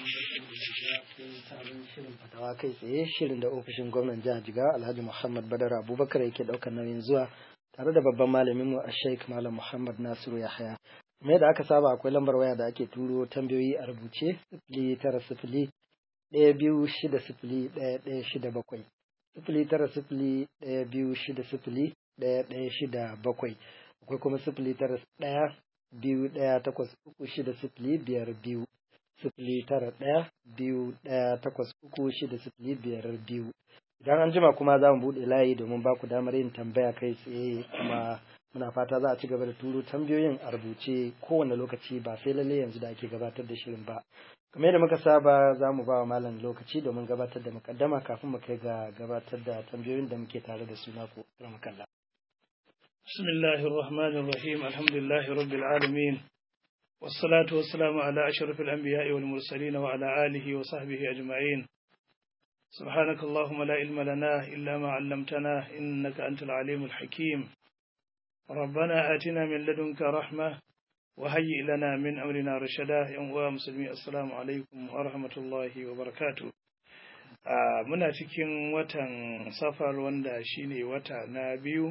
sabon shirin fatawa kai tsaye shirin da ofishin gwamnan jihar jigawa alhaji muhammad badar abubakar yake daukar nauyin zuwa tare da babban malamin mu a sheik malam muhammad nasiru yahaya kuma da aka saba akwai lambar waya da ake turo tambayoyi a rubuce sifili tara sifili ɗaya biyu shida sifili ɗaya ɗaya shida bakwai sifili tara sifili ɗaya biyu shida sifili ɗaya ɗaya shida bakwai akwai kuma sifili tara ɗaya biyu ɗaya takwas uku shida sifili biyar biyu sifili tara ɗaya biyu ɗaya takwas uku shida sifili biyar biyu idan an jima kuma za mu buɗe layi domin ba ku damar yin tambaya kai tsaye kuma muna fata za a ci gaba da turo tambayoyin a rubuce kowane lokaci ba sai lalle yanzu da ake gabatar da shirin ba kamar yadda muka saba za mu ba wa malam lokaci domin gabatar da mukaddama kafin mu kai ga gabatar da tambayoyin da muke tare da su na ku ramakalla بسم الله الرحمن الرحيم الحمد لله رب العالمين والصلاة والسلام على أشرف الأنبياء والمرسلين وعلى آله وصحبه أجمعين سبحانك اللهم لا علم لنا إلا ما علمتنا إنك أنت العليم الحكيم ربنا آتنا من لدنك رحمة وهيئ لنا من أمرنا رشدا يا مسلمين السلام عليكم ورحمة الله وبركاته muna cikin watan safar wanda shine wata na biyu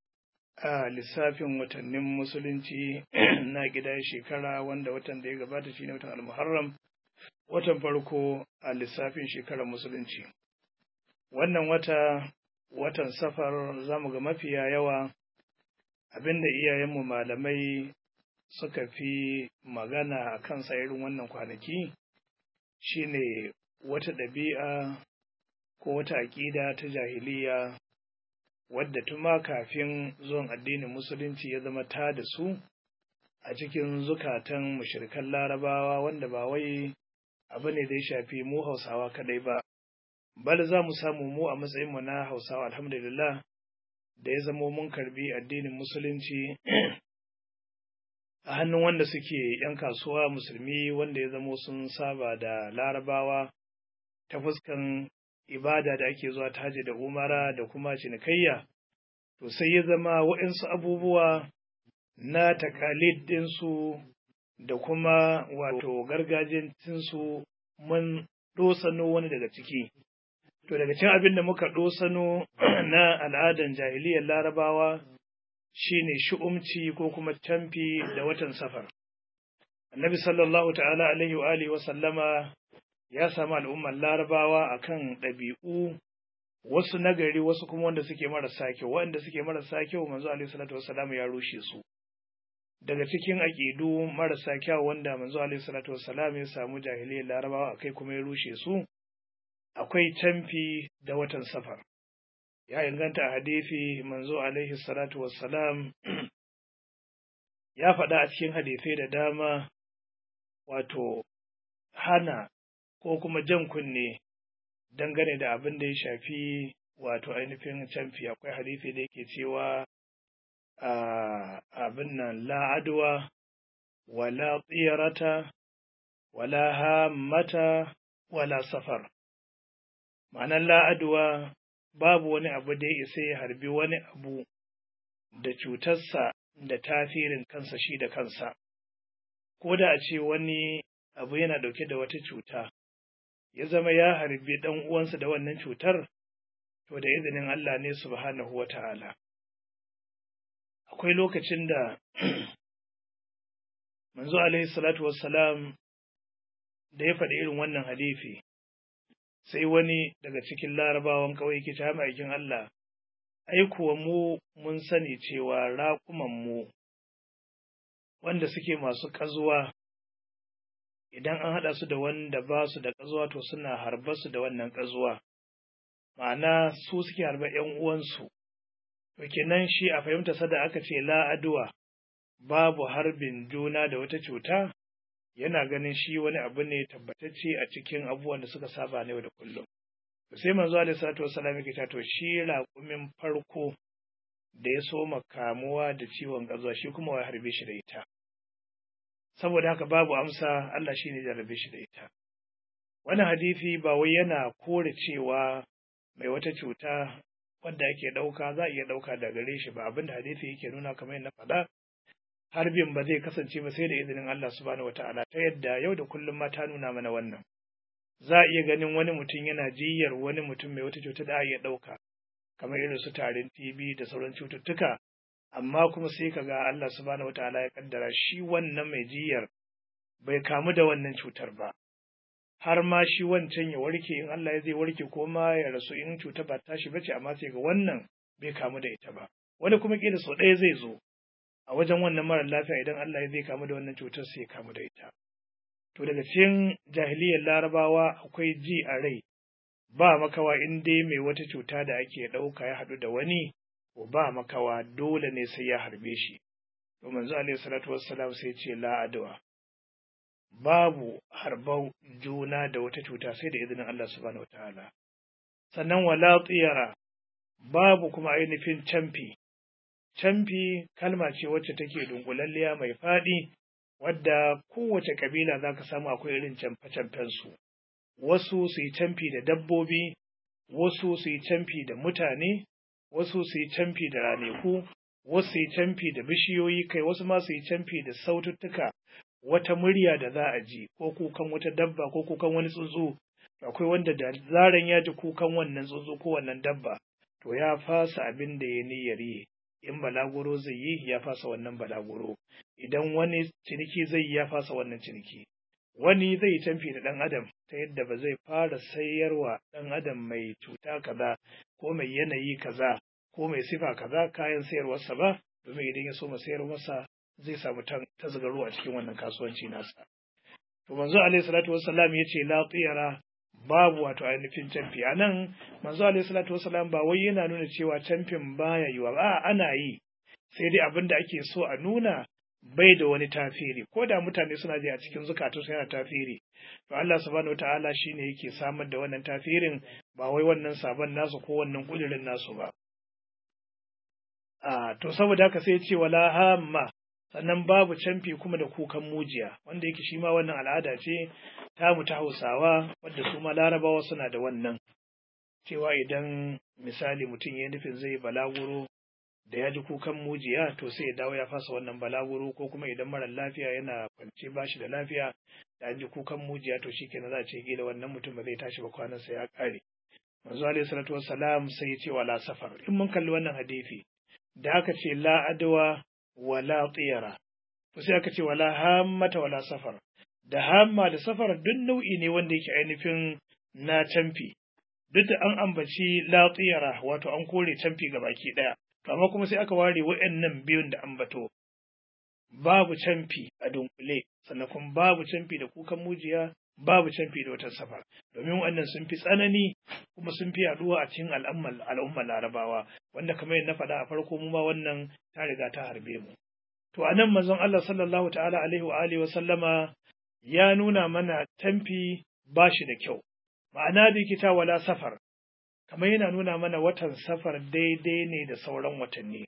a lissafin watannin musulunci na gida shekara wanda watan da ya gabata shine watan al-muharram watan farko a lissafin shekarar musulunci wannan wata watan safar zamu ga mafiya yawa abinda iyayenmu malamai suka fi magana a kansa irin wannan kwanaki shine wata ɗabi'a ko wata aƙida ta jahiliya wadda tuma kafin zuwan addinin musulunci ya zama ta da su a cikin zukatan mushrikan larabawa wanda ba wai abu ne da ya shafi mu hausawa kadai ba bal za mu samu mu a matsayinmu na hausawa alhamdulillah da ya zamo mun karbi addinin musulunci a hannun wanda suke ‘yan kasuwa musulmi wanda ya zamo sun saba da larabawa ta fuskan ibada da ake zuwa taji da umara da kuma cinikayya to sai ya zama waɗansu abubuwa na takalid ɗinsu da kuma wato gargajiyancinsu mun ɗosano wani daga ciki to daga cikin abin da muka ɗosano na al'adan jahiliyar larabawa shine shu'umci ko kuma camfi da watan safar annabi sallallahu ta'ala alaihi wa alihi wa sallama ya samu al'ummar larabawa akan ɗabi'u wasu nagari wasu kuma wanda suke marasa kyau waɗanda suke marasa kyau manzo alaihi salatu wassalam ya rushe su daga cikin aƙidu marasa kyau wanda manzo alaihi salatu wassalam ya samu jahiliyar larabawa akai kuma ya rushe su akwai camfi da watan safar ya inganta a hadisi manzo alaihi salatu wassalam ya faɗa a cikin hadisai da dama wato hana ko kuma jan kunne dangane da abin da ya shafi wato ainihin camfi akwai hadisi da yake cewa abin nan la'adwa wala tsirata wala hammata wala safar ma'anar la'adwa babu wani abu da ya isa ya harbi wani abu da cutarsa da tasirin kansa shi da kansa ko da a ce wani abu yana ɗauke da wata cuta ya zama ya harbi ɗan uwansa da wannan cutar, to da izinin Allah ne subhanahu wa ta'ala. Akwai lokacin da manzo alaihi salatu wassalam da ya faɗi irin wannan hadifi, sai wani daga cikin larabawan kawai ke ta aikin Allah, ai kuwa mu mun sani cewa raƙumanmu wanda suke masu ƙazuwa idan an haɗa su da wanda ba su da ƙazuwa to suna harba su da wannan ƙazuwa ma'ana su suke harba ‘yan uwansu to kenan shi a fahimta sada aka ce la'aduwa babu harbin juna da wata cuta yana ganin shi wani abu ne tabbatacce a cikin abubuwan da suka saba na yau da kullum sai manzo alaihi salatu wassalam yake cewa to shi raƙumin farko da ya soma kamuwa da ciwon ƙazuwa shi kuma wa harbe shi da ita saboda haka babu amsa Allah shine jarrabe shi da ita wannan hadisi ba wai yana kore cewa mai wata cuta wanda ake ɗauka za a iya ɗauka da gare shi ba abinda hadisi yake nuna kamar yadda faɗa harbin ba zai kasance ba sai da izinin Allah subhanahu wataala ta yadda yau da kullum ma ta nuna mana wannan za a iya ganin wani mutum yana jiyyar wani mutum mai wata cuta da iya ɗauka kamar irin su tarin TB da sauran cututtuka amma kuma sai ka ga Allah subhanahu wataala ya kaddara shi wannan mai jiyyar bai kamu da wannan cutar ba har ma shi wancan ya warke in Allah ya zai warke ko ma ya rasu in cuta ba tashi bace amma sai ga wannan bai kamu da ita ba wani kuma kila sau ɗaya zai zo a wajen wannan mara lafiya idan Allah ya zai kamu da wannan cutar sai ya kamu da ita to daga cikin jahiliyar larabawa akwai ji a rai ba makawa in dai mai wata cuta da ake ɗauka ya haɗu da wani ko ba makawa dole ne sai ya harbe shi to manzo alaihi salatu wassalam sai ce la adwa babu harbau juna da wata cuta sai da izinin Allah subhanahu wataala sannan wala tsiyara babu kuma ainihin camfi camfi kalma ce wacce take dunkulalliya mai faɗi wadda kowace kabila za ka samu akwai irin camfe su wasu su yi camfi da dabbobi wasu su yi camfi da mutane wasu su yi camfi da raneku wasu su yi camfi da bishiyoyi kai wasu ma su yi camfi da saututtuka wata murya da za a ji ko kukan wata dabba ko kukan wani tsuntsu akwai wanda da zaran ya ji kukan wannan tsuntsu ko wannan dabba to ya fasa abin da ya niyyar yi in balaguro zai yi ya fasa wannan balaguro idan wani ciniki zai yi ya fasa wannan ciniki wani zai canfi da ɗan adam ta yadda ba zai fara sayarwa ɗan adam mai cuta kaza ko mai yanayi kaza ko mai sifa kaza kayan sayarwarsa ba domin idan ya so ma sayar masa zai samu tasgaro a cikin wannan kasuwanci nasa to manzo alaihi salatu wassalam yace la tiyara babu wato ainihin canfi a nan manzo alaihi salatu wassalam ba wai yana nuna cewa canfin baya yiwa ba ana yi sai dai abin da ake so a nuna bai da wani tafiri ko da mutane suna ji a cikin zukatunsu yana tafiri to Allah subhanahu wataala shine yake samar da wannan tafirin ba wai wannan sabon nasu ko wannan kudirin nasu ba a to saboda haka sai ce wala hamma sannan babu canfi kuma da kukan mujiya wanda yake shi ma wannan al'ada ce tamu ta Hausawa wadda su ma Larabawa suna da wannan cewa idan misali mutum ya nufin zai balaguro da ya ji kukan mujiya to sai ya dawo ya fasa wannan balaguro ko kuma idan mara lafiya yana kwance ba shi da lafiya da an ji kukan mujiya to shi kenan za a ce gila wannan mutum ba zai tashi ba kwanansa ya kare manzo alaihi salatu wassalam sai ya ce wala safar in mun kalli wannan hadisi da aka ce la adwa wala tsira to sai aka ce wala hammata wala safar da hamma da safar duk nau'i ne wanda yake ainihin na camfi duk da an ambaci la tsira wato an kore camfi ga baki daya to amma kuma sai aka ware waɗannan biyun da ambato babu camfi a dunkule sannan kuma babu camfi da kukan mujiya babu camfi da wata safar domin waɗannan sun fi tsanani kuma sun fi yaduwa a cikin al'ummar larabawa wanda kamar yadda na faɗa a farko mu ma wannan ta riga ta harbe mu to anan manzon Allah sallallahu ta'ala alaihi wa alihi wa sallama ya nuna mana tamfi ba shi da kyau ma'ana da kita wala safar kamar yana nuna mana watan safar daidai ne da sauran watanni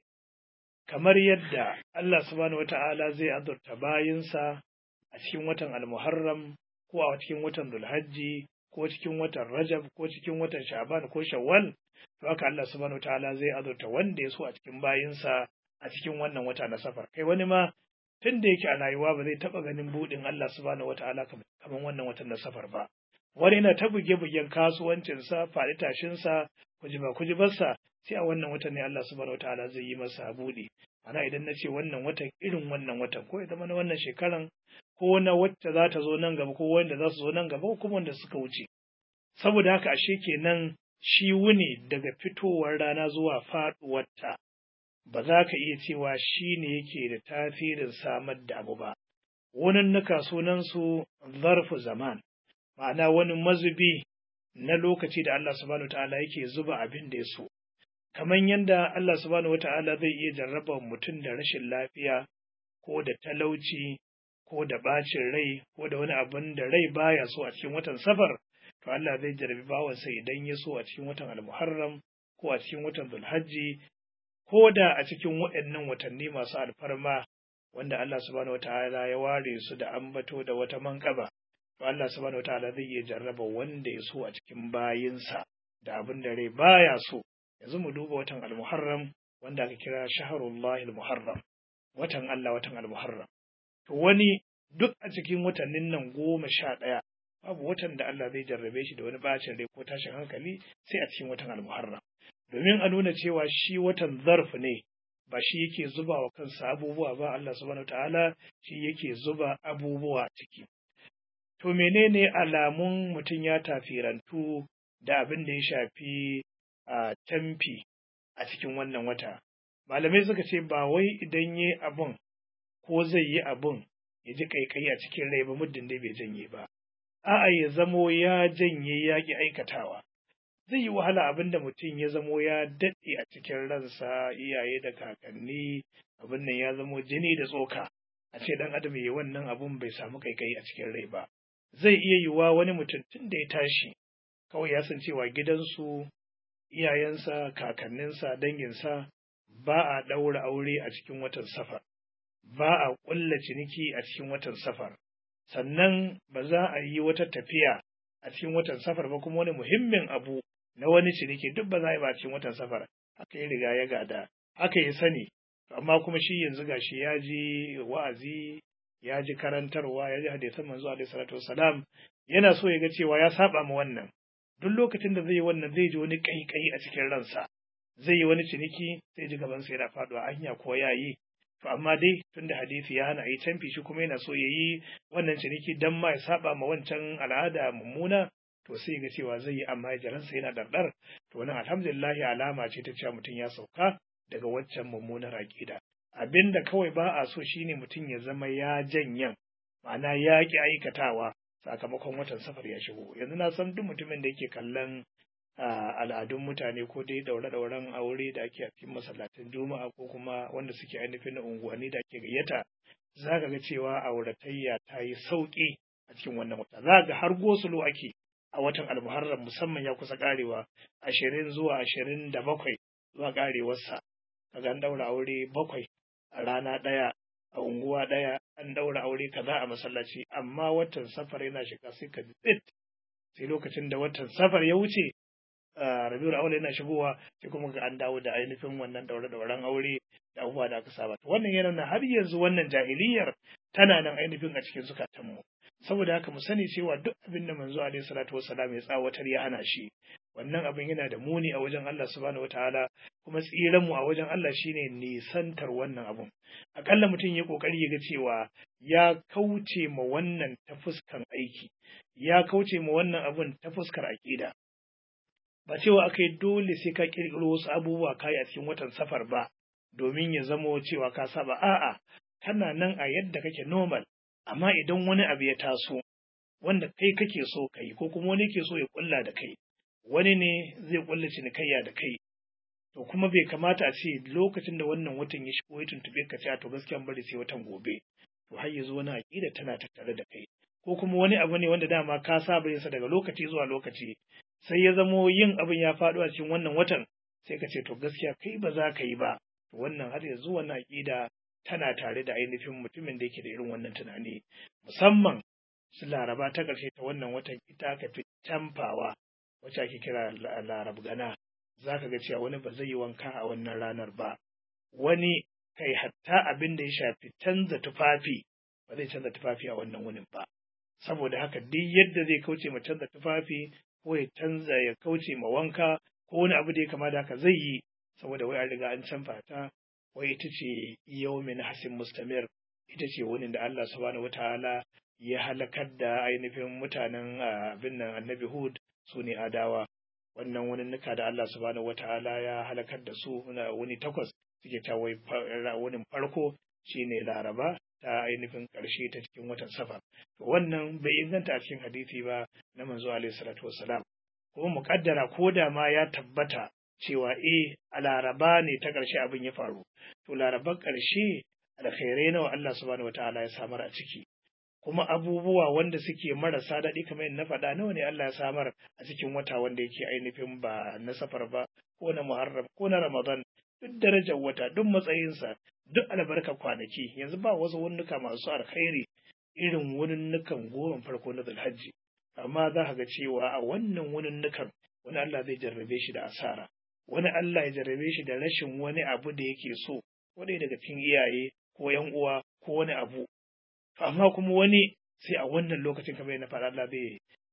kamar yadda Allah subhanahu wata'ala zai azurta bayinsa a cikin watan al-muharram ko a cikin watan Dhulhajji ko cikin watan Rajab ko cikin watan Sha'ban ko Shawwal to haka Allah subhanahu wataala zai azurta wanda ya so a cikin bayinsa a cikin wannan wata na safar kai wani ma tun da yake a rayuwa ba zai taba ganin budin Allah subhanahu wataala kamar wannan watan na safar ba wani yana ta buge-bugen kasuwancinsa faɗi tashinsa kujiba kujibarsa sai a wannan watan ne Allah subhanahu wataala zai yi masa buɗe ana idan na ce wannan watan irin wannan watan ko ya zama na wannan shekaran ko na wacce za ta zo nan gaba ko wanda za su zo nan gaba ko kuma wanda suka wuce saboda haka ashe kenan shi wuni daga fitowar rana zuwa faɗuwarta ba za ka iya cewa shi ne yake da tasirin samar da abu ba wannan nuka sunansu zarfu zaman ma'ana wani mazubi na lokaci da Allah subhanahu ta'ala yake zuba abin da ya so kamar yadda Allah subhanahu ta'ala zai iya jarraba mutum da rashin lafiya ko da talauci ko da bacin rai ko da wani abin da rai baya so a cikin watan safar to Allah zai jarrabi bawansa idan ya so a cikin watan al-muharram ko a cikin watan zulhajji ko da a cikin waɗannan watanni masu alfarma wanda Allah subhanahu ta'ala ya ware su da ambato da wata manƙaba to Allah subhanahu wataala zai iya jarraba wanda ya so a cikin bayinsa da abin da rai baya so yanzu mu duba watan al-muharram wanda aka kira shaharullahi al-muharram watan Allah watan al-muharram to wani duk a cikin watannin nan goma sha ɗaya babu watan da Allah zai jarrabe shi da wani bacin rai ko tashin hankali sai a cikin watan almuharram domin a nuna cewa shi watan zarf ne ba shi yake zuba wa kansa abubuwa ba Allah subhanahu ta'ala shi yake zuba abubuwa ciki to menene alamun mutum ya tafirantu da abin da ya shafi a tamfi a cikin wannan wata malamai suka ce ba wai idan yi abun ko zai yi abun ya ji kaikayi a cikin rai ba muddin dai bai janye ba a'a ya zamo ya janye ya ki aikatawa zai yi wahala abin da mutum ya zamo ya daɗe a cikin ransa iyaye da kakanni abin nan ya zamo jini da tsoka a ce dan adam ya wannan abun bai samu kaikayi a cikin rai ba zai iya yiwuwa wani mutum tun da ya tashi kawai ya san cewa gidansu iyayensa kakanninsa danginsa ba a ɗaura aure a cikin watan safar ba a ƙulla ciniki a cikin watan safar sannan ba za a yi wata tafiya a cikin watan safar ba kuma wani muhimmin abu na wani ciniki duk ba za a yi ba a cikin watan safar haka ya riga ya gada haka ya sani amma kuma shi yanzu gashi ya ji wa'azi ya ji karantarwa ya ji hadisan manzo alaihi salatu wassalam yana so ya ga cewa ya saba ma wannan duk lokacin da zai yi wannan zai ji wani kai a cikin ransa zai yi wani ciniki sai ji gaban sa yana faduwa anya ko ya yi to amma dai tunda hadisi ya hana yi canfi shi kuma yana so ya yi wannan ciniki dan ma ya saba ma wancan al'ada mummuna to sai ga cewa zai yi amma jaransa yana dardar to wannan alhamdulillah alama ce ta cewa mutum ya sauka daga waccan mummunar aƙida abinda kawai ba a so shine mutum ya zama ya janyan ma'ana ya ki aikatawa sakamakon watan safar ya shigo yanzu na san duk mutumin da yake kallon al'adun mutane ko dai daure-dauren aure da ake a cikin masallatan juma'a ko kuma wanda suke ainihin na unguwanni da ake gayyata za ka ga cewa auratayya ta yi sauƙi a cikin wannan wata za ga har gosulo ake a watan almuharram musamman ya kusa karewa ashirin zuwa ashirin da bakwai zuwa karewarsa kaga an daura aure bakwai a rana ɗaya a unguwa ɗaya an daura aure kaza a masallaci amma watan safar yana shiga sai ka tsit sai lokacin da watan safar ya wuce rabiul aure yana shigowa sai kuma ga an dawo da ainihin wannan daure dauren aure da abubuwa da aka saba wannan yana nuna har yanzu wannan jahiliyar tana nan ainihin a cikin zukatanmu saboda haka mu sani cewa duk abin da manzo alaihi salatu wassalam ya tsawatar ya hana shi wannan abin yana da muni a wajen Allah subhanahu wataala kuma tsiran mu a wajen Allah shine nisantar wannan abun akalla mutum ya kokari ya ga cewa ya kauce ma wannan ta fuskan aiki ya kauce ma wannan abun ta fuskar aqida ba cewa akai dole sai ka kirkiro wasu abubuwa kai a cikin watan safar ba domin ya zamo cewa ka saba a'a kana nan a yadda kake normal amma idan wani abu ya taso wanda kai kake so kai ko kuma wani ke so ya kulla da kai wani ne zai kulla cinikayya da kai to kuma bai kamata a ce lokacin da wannan watan ya shigo ya tuntube ka ce to gaskiya bari sai watan gobe to har yanzu wani aƙida tana tattare da kai ko kuma wani abu ne wanda dama ka saba yin sa daga lokaci zuwa lokaci sai ya zamo yin abin ya faɗo a cikin wannan watan sai ka ce to gaskiya kai ba za ka yi ba to wannan har yanzu wannan aƙida tana tare da ainihin mutumin da yake da irin wannan tunani musamman su laraba ta ƙarshe ta wannan watan ita ka fi tamfawa wacce ake kira larab gana za ka ga cewa wani ba zai yi wanka a wannan ranar ba wani kai hatta abin da ya shafi canza tufafi ba zai canza tufafi a wannan wunin ba saboda haka duk yadda zai kauce ma canza tufafi ko ya canza ya kauce ma wanka ko wani abu da ya kama da haka zai yi saboda wai an riga an canfa ta wai ita ce yawmin hasin mustamir ita ce wani da Allah subhanahu wataala ya halakar da ainihin mutanen abin nan annabi Hud su ne adawa wannan wani nuka da Allah subhanahu wataala ya halakar da su wani takwas suke ta wai wani farko shine laraba ta ainihin ƙarshe ta cikin watan safar to wannan bai inganta a cikin hadisi ba na manzo alaihi salatu wassalam kuma muƙaddara ko da ma ya tabbata cewa eh a laraba ne ta ƙarshe abin ya faru to laraban ƙarshe alkhairai nawa Allah subhanahu wataala ya samar a ciki kuma abubuwa wanda suke marasa daɗi kamar na faɗa nawa ne Allah ya samar a cikin wata wanda yake ainihin ba na safar ba ko na muharram ko na ramadan duk darajar wata duk matsayinsa duk albarka kwanaki yanzu ba wasu wunnuka masu alkhairi irin wunnukan goma farko na zulhajji amma za ka ga cewa a wannan wunnukan wani Allah zai jarrabe shi da asara wani Allah ya jarrabe shi da rashin wani abu da yake so wani daga cikin iyaye ko yan uwa ko wani abu amma kuma wani sai a wannan lokacin kamar na faɗa Allah zai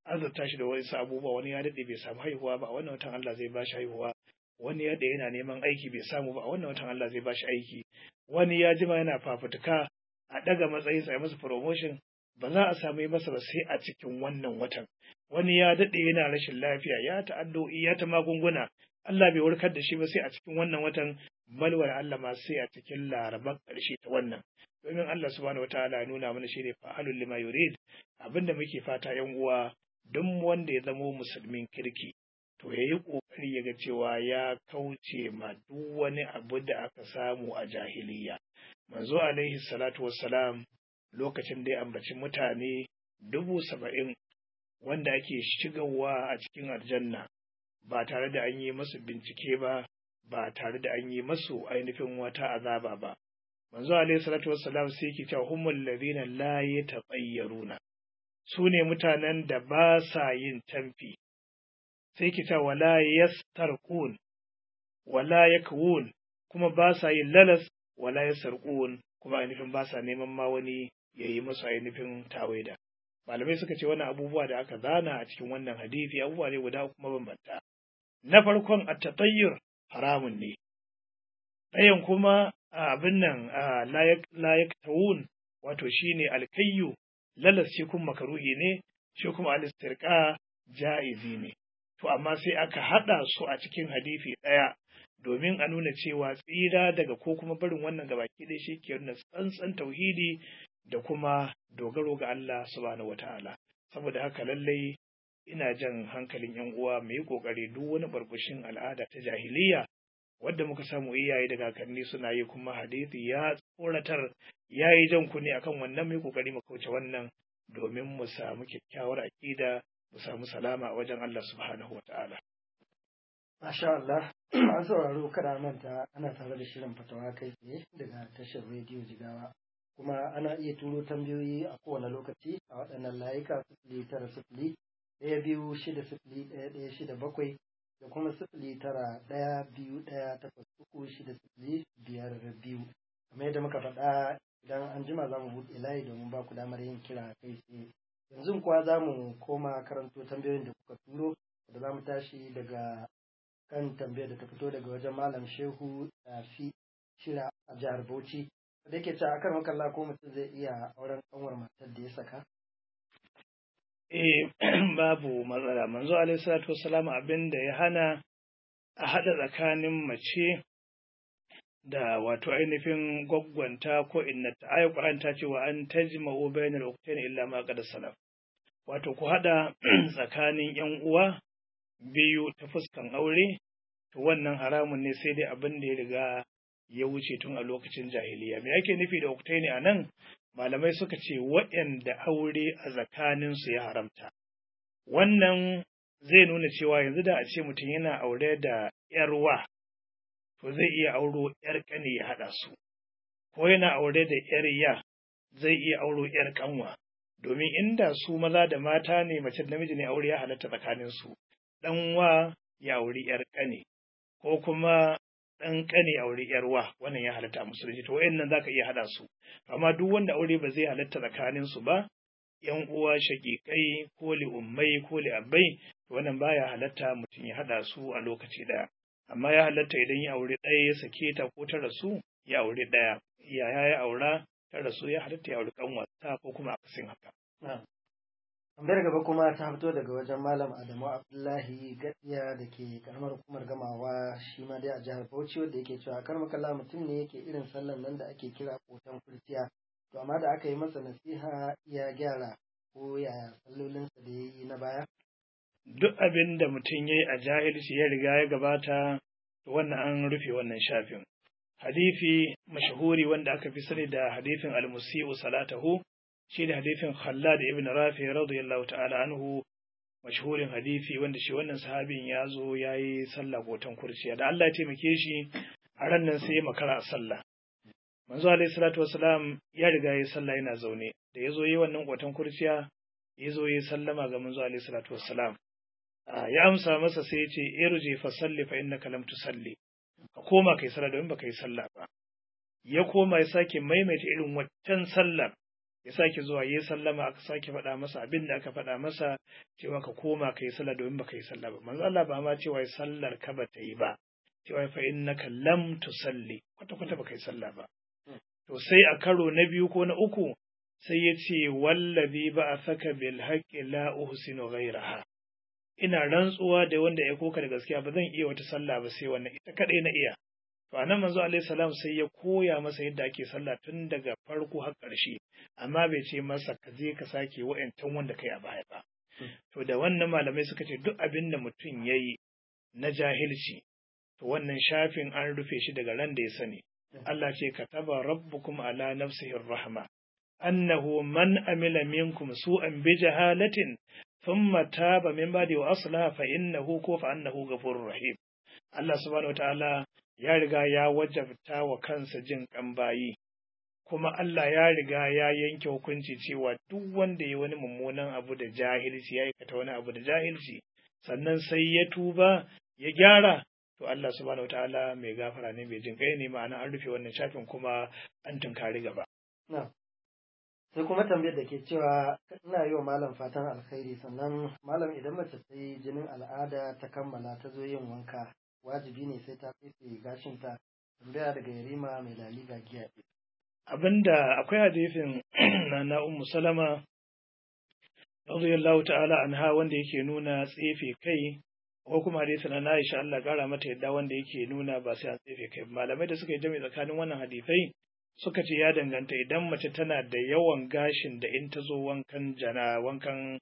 azurta shi da wasu abubuwa wani ya daɗe bai samu haihuwa ba a wannan watan Allah zai ba shi haihuwa wani ya yana neman aiki bai samu ba a wannan watan Allah zai ba shi aiki wani ya jima yana fafutuka a ɗaga matsayin sa masa promotion ba za a samu masa ba sai a cikin wannan watan wani ya daɗe yana rashin lafiya ya ta addu'o'i ya ta magunguna Allah bai warkar da shi ba sai a cikin wannan watan balwar Allah ma sai a cikin laraban ƙarshe ta wannan domin Allah subhanahu wataala ya nuna mana shine fa'alul lima yurid abinda muke fata yan uwa duk wanda ya zamo musulmin kirki to yayi kokari ya ga cewa ya kauce ma duk wani abu da aka samu a jahiliya manzo alaihi salatu wassalam lokacin da ya ambaci mutane dubu saba'in wanda ake shigarwa a cikin aljanna ba tare da an yi masu bincike ba ba tare da an yi masu ainihin wata azaba ba manzo alaihi salatu wassalam sai yake cewa humul ladina la yatabayyaruna su ne mutanen da ba sa yin tamfi sai yake cewa wala yastarqun wala yakwun kuma ba sa yin lalas wala yasarqun kuma ainihin ba sa neman ma wani ya yi musu ainihin tawaida malamai suka ce wannan abubuwa da aka zana a cikin wannan hadisi abubuwa ne guda kuma bambanta na farkon at-tatayyur haramun ne ɗayan kuma abin nan layak tawun wato shine alkayyu lalas shi kuma makaruhi ne shi kuma alistirqa ja'izi ne to amma sai aka haɗa su a cikin hadisi ɗaya domin a nuna cewa tsira daga ko kuma barin wannan gabaki ɗaya shi ke nuna tsantsan tauhidi da kuma dogaro ga Allah subhanahu wataala saboda haka lallai ina jan hankalin yan uwa mu yi kokari duk wani barbushin al'ada ta jahiliya wadda muka samu iyaye da kakanni suna yi kuma hadisi ya tsoratar ya yi jan kunne akan wannan mu yi kokari mu kauce wannan domin mu samu kyakkyawar aƙida mu samu salama a wajen Allah subhanahu wataala Masha Allah, an sauraro kada manta ana tare da shirin fatawa kai tsaye daga tashar rediyo jigawa. Kuma ana iya turo tambayoyi a kowane lokaci a waɗannan layuka sifili tara sifili ɗaya biyu shida sifili ɗaya ɗaya shida bakwai da kuma sifili tara ɗaya biyu ɗaya takwas uku shida sifili biyar biyu. Kamar yadda muka faɗa idan an jima za mu buɗe layi domin ba ku damar yin kira kai tsaye. Yanzu kuwa za mu koma karanto tambayoyin da kuka turo da za mu tashi daga kan tambayar da ta fito daga wajen malam shehu fi shira a jihar bauchi da yake cewa akan makalla ko mutum zai iya auren kanwar matar da ya saka eh babu matsala manzo alaihi salatu wassalam abin da ya hana a hada tsakanin mace da wato ainihin gwaggwanta ko innata ayi Qur'an ta ce wa an tajma'u bainal ukhtayn illa ma qad salaf wato ku hada tsakanin yan uwa biyu ta fuskan aure to wannan haramun ne sai dai abin da ya riga ya wuce tun a lokacin jahiliya me ake nufi da uktaini a nan malamai suka ce waɗanda aure a tsakaninsu ya haramta wannan zai nuna cewa yanzu da a ce mutum yana aure da ‘yarwa to zai iya auro ‘yar ƙani ya haɗa su ko yana aure da ‘yar ya zai iya auro ‘yar ƙanwa domin inda su maza da mata ne mace da namiji ne aure ya halatta tsakaninsu ɗan wa ya auri ‘yar ƙane, ko kuma ɗan ƙane auri ‘yar wa, wannan ya halatta a musulunci, to wayannan za ka iya haɗa su. Amma duk wanda aure ba zai halatta tsakanin su ba, ‘yan uwa shaƙiƙai ko li'ummai ko li'abbai, wannan baya halatta mutum ya haɗa su a lokaci ɗaya. Amma ya halatta idan ya auri ɗaya ya sake ta ko ta rasu, ya auri ɗaya. Yaya ya aura, ta rasu ya halatta ya auri ƙanwata ko kuma akasin haka. tambayar gaba kuma ta fito daga wajen malam adamu abdullahi gadiya da ke karamar hukumar gamawa shi ma dai a jihar bauchi wanda yake cewa kar makalla mutum ne yake irin sallan nan da ake kira kotan kurciya to amma da aka yi masa nasiha ya gyara ko yaya sallolinsa da ya yi na baya duk abin da mutum ya yi a jahilci ya riga ya gabata to wannan an rufe wannan shafin hadisi mashahuri wanda aka fi sani da hadisin al-musi'u salatahu shi ne hadithin Khallad ibn Rafi radiyallahu ta'ala anhu mashhurin hadisi wanda shi wannan sahabin ya zo ya yi sallah gotan kurciya da Allah ya taimake shi a ran nan sai ya makara a sallah manzo alaihi salatu wasalam ya riga ya yi sallah yana zaune da ya zo yi wannan gotan kurciya ya zo ya sallama ga manzo alaihi salatu wasalam ya amsa masa sai ya ce irji fa salli fa innaka lam tusalli ka koma kai sallah domin baka yi sallah ba ya koma ya sake maimaita irin waccan sallar ya sake zuwa ya sallama aka sake faɗa masa abin da aka faɗa masa cewa ka koma ka yi sallah domin baka yi sallah ba manzo Allah ba ma cewa sallar ka ba ta yi ba cewa fa innaka lam tusalli kwata kwata baka yi sallah ba to sai a karo na biyu ko na uku sai ya ce wallazi ba a saka bil haqqi la uhsinu ghayraha ina rantsuwa da wanda ya koka da gaskiya ba zan iya wata sallah ba sai wannan ita kadai na iya to anan manzo alaihi salam sai ya koya masa yadda ake sallah tun daga farko har ƙarshe amma bai ce masa ka je ka sake wa'ancan wanda kai a baya ba to da wannan malamai suka ce duk abin da mutum yayi na jahilci to wannan shafin an rufe shi daga ran da ya sani Allah ce kataba rabbukum ala nafsihi rahma annahu man amila minkum su'an bi jahalatin thumma taba min ba'di wa aslaha fa innahu ko fa annahu ghafurur rahim Allah subhanahu wataala ya riga ya wajabta wa kansa jin kan bayi kuma Allah ya riga ya yanke hukunci cewa duk wanda ya wani mummunan abu da jahilci ya aikata wani abu da jahilci sannan sai ya tuba ya gyara to Allah subhanahu wataala mai gafara ne mai jin kai ne ma'ana an rufe wannan shafin kuma an tunkari gaba sai kuma tambayar da ke cewa ina yi wa malam fatan alkhairi sannan malam idan mace ta yi jinin al'ada ta kammala ta zo yin wanka wajibi ne sai ta fefe gashinta tambaya daga yarima mai laliga giya abinda akwai hadisin na na ummu salama radiyallahu ta'ala anha wanda yake nuna tsefe kai ko kuma hadisin na Aisha Allah kara mata yadda wanda yake nuna ba sai an tsefe kai malamai da suka yi jami tsakanin wannan hadisai suka ce ya danganta idan mace tana da yawan gashin da in ta zo wankan jana wankan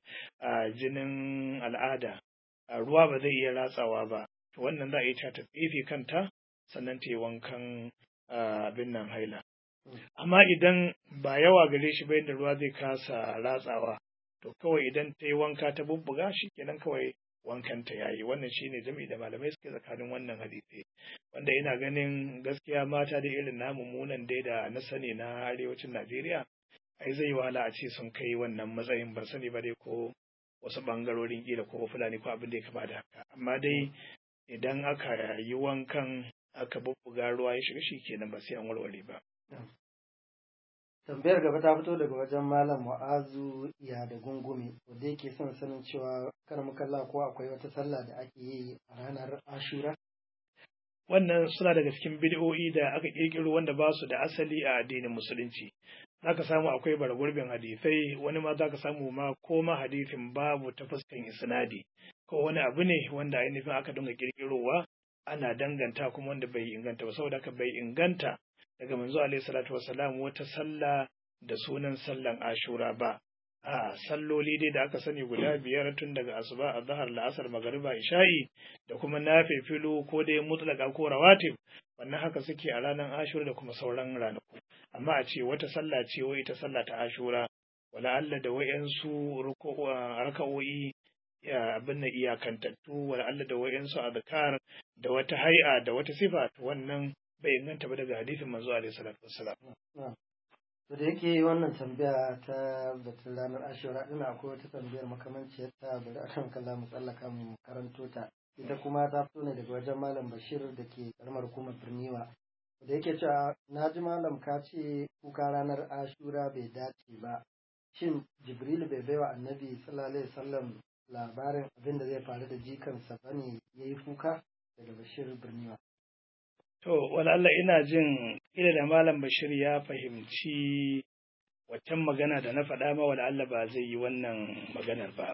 jinin al'ada ruwa ba zai iya ratsawa ba to wannan za a yi ta ta tsefe kanta sannan ta yi wankan abin nan haila amma idan ba yawa gare shi ba yadda ruwa zai kasa ratsawa to kawai idan ta yi wanka ta bubbuga shi kenan kawai wankanta ya yi wannan shine jami'i da malamai suke tsakanin wannan hadisi wanda ina ganin gaskiya mata da irin namu munan dai da na sani na arewacin najeriya ai zai wahala a ce sun kai wannan matsayin ban sani ba dai ko wasu bangarorin kila ko fulani ko abin da ya kama da haka amma dai idan aka yi wankan aka bubbuga ruwa ya shiga shi kenan ba sai an warware ba tambayar gaba ta fito daga wajen malam mu'azu iya da gungume wanda yake son sanin cewa kar kalla ko akwai wata sallah da ake yi a ranar ashura wannan suna daga cikin bid'o'i da aka kirkiro wanda ba su da asali a addinin musulunci zaka samu akwai bargurbin hadisai wani ma zaka samu ma ko ma hadisin babu ta fuskan isnadi ko wani abu ne wanda ainihin aka dinga kirkirowa ana danganta kuma wanda bai inganta ba saboda haka bai inganta daga manzo alaihi salatu wasalam wata sallah da sunan sallan ashura ba a salloli dai da aka sani guda biyar tun daga asuba a zahar la'asar magariba isha'i da kuma nafifilu ko dai mutlaka ko rawatib wannan haka suke a ranar ashura da kuma sauran ranaku amma a ce wata sallah ce wai ita sallah ta ashura wala Allah da wayansu raka'o'i abin na iyakantattu wala Allah da wayansu azkar da wata hai'a da wata sifa wannan bai inganta ba daga hadisin manzo alaihi salatu wassalam to da yake wannan tambaya ta batun ranar ashura ina akwai wata tambayar makamanciyar ta bari akan kalla mu tsallaka mu karanto ta ita kuma ta fito ne daga wajen malam bashir da ke karamar hukumar birniwa da yake cewa na ji malam ka ce kuka ranar ashura bai dace ba shin jibril bai baiwa annabi sallallahu alaihi wasallam labarin abin da zai faru da jikansa bane yayi kuka daga bashir birniwa To, Allah ina jin ila da Malam Bashir ya fahimci waccan magana da na faɗa ma Allah ba zai yi wannan maganar ba.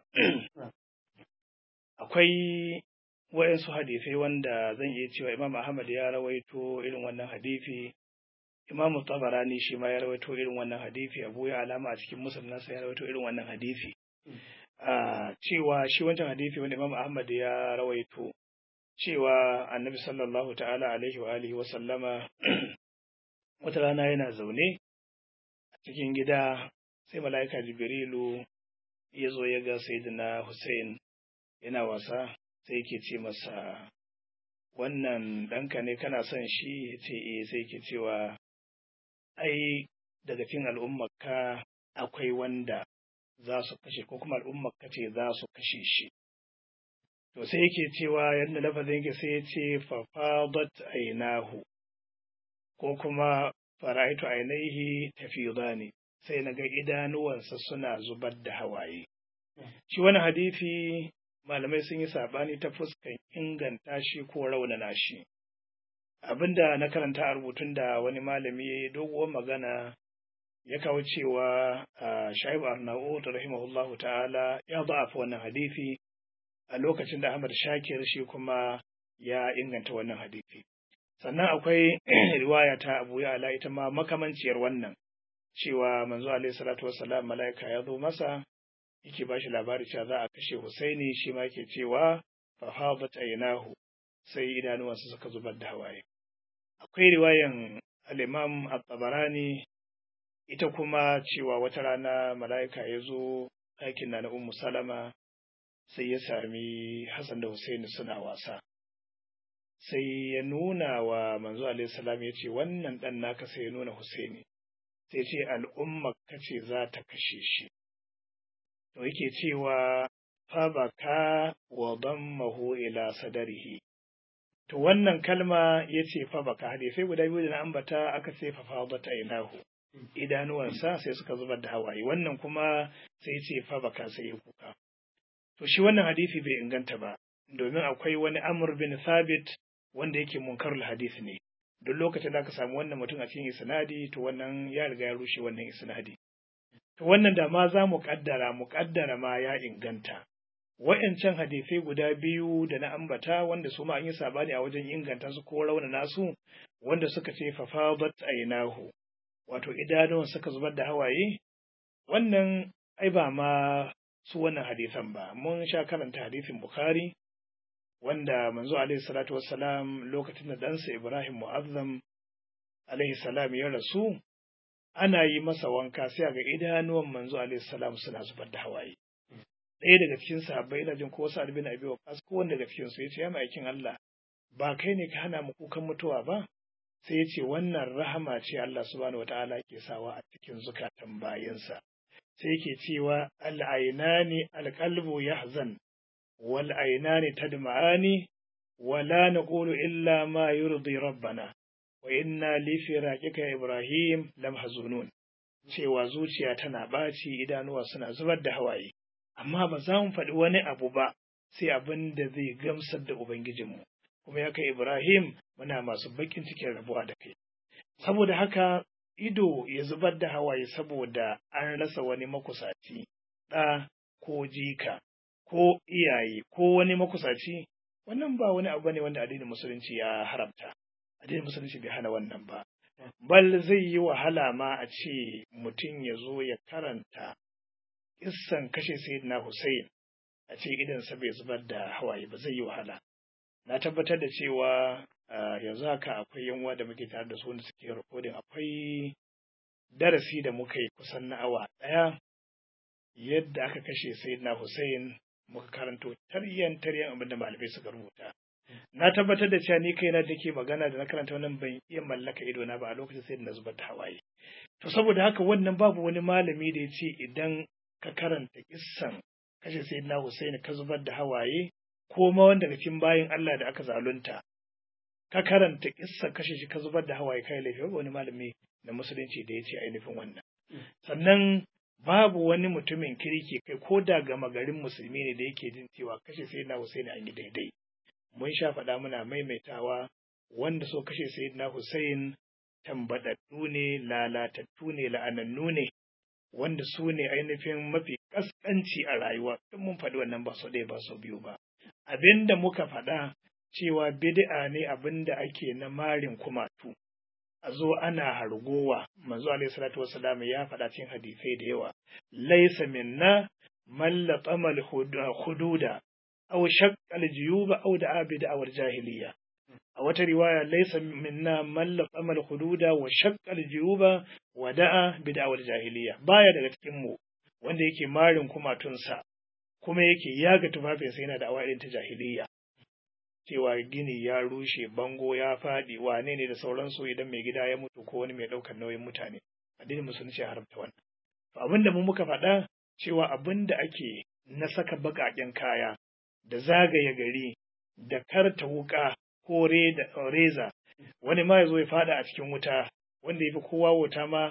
Akwai waɗansu hadisai wanda zan iya cewa Imam Ahmad ya rawaito irin wannan hadisi, Imam Tabarani shi ma ya rawaito irin wannan hadisi, Abu ya alama a cikin Musulun nasa ya rawaito irin wannan hadisi. Cewa shi wancan hadisi wanda Imam Ahmad ya rawaito. cewa annabi sallallahu ta'ala alaihi wa alihi wa sallama wata rana yana zaune a cikin gida sai mala'ika jibrilu ya zo ya ga sayyidina Hussein yana wasa sai yake ce masa wannan ɗanka ne kana son shi ya ce eh sai yake cewa ai daga cikin al'ummarka akwai wanda za su kashe ko kuma al'ummarka ce za su kashe shi to sai yake cewa yadda lafazin yake sai ya ce fafadat ainahu ko kuma faraitu ainihi tafidani sai na ga idanuwansa suna zubar da hawaye shi wani hadisi malamai sun yi saɓani ta fuskan inganta shi ko raunana shi abinda na karanta a rubutun da wani malami ya yi doguwar magana ya kawo cewa shaibu arnaud rahimahullahu ta'ala ya ba'afa wannan hadisi a lokacin da ahmad shakir shi kuma ya inganta wannan hadisi sannan akwai riwaya ta abu ya'ala ita ma makamanciyar wannan cewa manzo alaihi salatu wassalam mala'ika ya zo masa yake ba shi labari cewa za a kashe Husaini shi ma yake cewa fa hadat aynahu sai idanuwansa suka zubar da hawaye akwai riwayan al-Imam at-Tabarani ita kuma cewa wata rana mala'ika ya zo ɗakin na Ummu Salama sai ya sami Hassan da Husaini suna wasa sai ya nuna wa manzo alaihi salam ya ce wannan dan naka sai ya nuna Husaini sai ce al'umma kace za ta kashe shi to yake cewa fabaka wa dammahu ila sadarihi to wannan kalma yace fabaka hadisai guda biyu da na ambata aka ce fa fadata inahu idanuwansa sai suka zubar da hawaye wannan kuma sai ce fabaka sai ya kuka to shi wannan hadisi bai inganta ba domin akwai wani amr bin thabit wanda yake munkarul hadisi ne duk lokacin da aka samu wannan mutum a cikin isnadi to wannan ya riga ya rushe wannan isnadi To wannan da ma za mu ƙaddara, mu ƙaddara ma ya inganta. Wa'yancan hadisai guda biyu da na ambata wanda su ma an yi sabani a wajen inganta su ko raunana su wanda suka ce fafadat ainahu wato idanuwan suka zubar da hawaye wannan ai ba ma su wannan hadisan ba mun sha karanta hadisin Bukhari wanda manzo alaihi salatu wassalam lokacin da ɗansa Ibrahim Mu'azzam alaihi salam ya rasu ana yi masa wanka sai ga idanuwan manzo alaihi salam suna zubar da hawaye ɗaya daga cikin sahabbai ina jin ko wasu albin abi waqas ko wanda daga cikin su yace ya aikin Allah ba kai ne ka hana mu kukan mutuwa ba sai yace wannan rahama ce Allah subhanahu wataala ke sawa a cikin zukatan bayansa sai yake cewa al-ainani al-qalbu yahzan wal ainani tadma'ani wala naqulu illa ma yurdi rabbana wa inna li firaqika ibrahim lam hazunun cewa zuciya tana ɓaci idanuwa suna zubar da hawaye amma ba za mu faɗi wani abu ba sai abin da zai gamsar da ubangijinmu kuma ya kai ibrahim muna masu bakin cikin rabuwa da kai saboda haka ido ya zubar da hawaye saboda an rasa wani makusaci ɗa ko jika ko iyaye ko wani makusaci wannan ba wani abu ne wanda addinin musulunci ya haramta addinin musulunci bai hana wannan ba bal zai yi wahala ma a ce mutum ya zo ya karanta kissan kashe sayyidina Hussein a ce idansa bai zubar da hawaye ba zai yi wahala na tabbatar da cewa yanzu haka akwai yanwa da muke tare da su wanda suke rikodin akwai darasi da muka yi kusan na awa ɗaya yadda aka kashe sayyidina Hussein muka karanto taryan taryan abin da malamai suka rubuta na tabbatar da cewa ni kaina da ke magana da na karanta wannan ban iya mallaka ido na ba a lokacin sai da na zubar da hawaye to saboda haka wannan babu wani malami da ya ce idan ka karanta kissan kashe sayyidina Hussein ka zubar da hawaye ko ma wanda daga cikin bayin Allah da aka zalunta ka karanta kissan kashe shi ka zubar da hawaye kai laifi babu wani malami na musulunci da ya ce ainihin wannan sannan babu wani mutumin kirki kai ko da gama garin musulmi ne da yake jin cewa kashe sayyidina Hussein an yi daidai mun sha faɗa muna maimaitawa wanda so kashe sayyidina Hussein tambadaddu ne lalatattu ne la'anannu ne wanda su ne ainihin mafi kaskanci a rayuwa in mun faɗi wannan ba sau ɗaya ba sau biyu ba abin da muka faɗa cewa bid'a ne abin da ake na marin kumatu a zo ana hargowa manzo alaihi salatu wassalam ya faɗa cikin hadisai da yawa laysa minna man latama hududa aw shaqqa al-juyuba aw da'a bi da'awar jahiliya a wata riwaya laysa minna man latama al-hududa wa shaqqa al-juyuba wa da'a bi da'awar jahiliya baya daga cikin mu wanda yake marin kumatunsa kuma yake yaga tufafinsa yana da awa ta jahiliya cewa gini ya rushe bango ya faɗi wane ne da sauransu idan mai gida ya mutu ko wani mai ɗaukar nauyin mutane addinin musulunci ya haramta wannan to abin da mu muka faɗa cewa abin da ake na saka baƙaƙen kaya da zagaye gari da karta wuƙa ko reza wani ma ya zo ya faɗa a cikin wuta wanda ya fi kowa wuta ma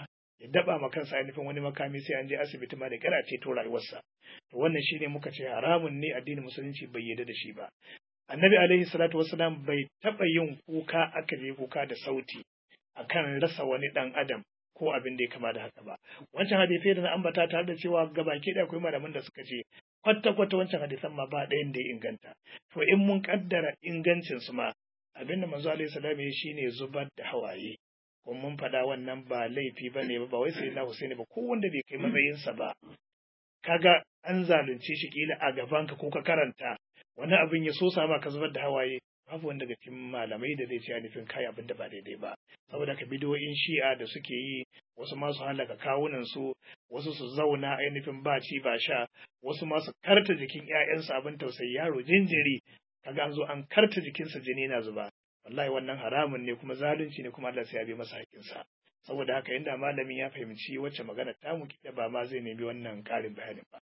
ya daba ma kansa ainihin wani makami sai an je asibiti ma da kira ceto rayuwarsa to wannan shine muka ce haramun ne addinin musulunci bai yarda da shi ba annabi alaihi salatu wasalam bai taba yin kuka aka je kuka da sauti akan rasa wani dan adam ko abin da ya kama da haka ba wancan hadisai da na ambata tare da cewa gabaki da akwai malaman da suka ce kwata kwata wancan hadisan ma ba ɗayan da ya inganta to in mun kaddara ingancin su ma abin da manzo alaihi salam ya shine zubar da hawaye kuma mun faɗa wannan ba laifi ba ne ba wai sai na Husaini ba ko wanda bai kai matsayinsa ba kaga an zalunce shi kila a gabanka ko ka karanta wani abin ya so sama ka zubar da hawaye babu wanda daga cikin malamai da zai ce nufin kai abin da ba daidai ba saboda ka bidiyoyin shi'a da suke yi wasu masu halaka kawunan su wasu su zauna ainihin ba ci ba sha wasu masu karta jikin ƴaƴansu abin tausayi yaro jinjiri kaga an zo an karta jikinsa jini na zuba wallahi wannan haramun ne kuma zalunci ne kuma Allah sai ya bi masa hakinsa saboda haka inda malamin ya fahimci wacce magana ta mu kida ba ma zai nemi wannan ƙarin bayanin ba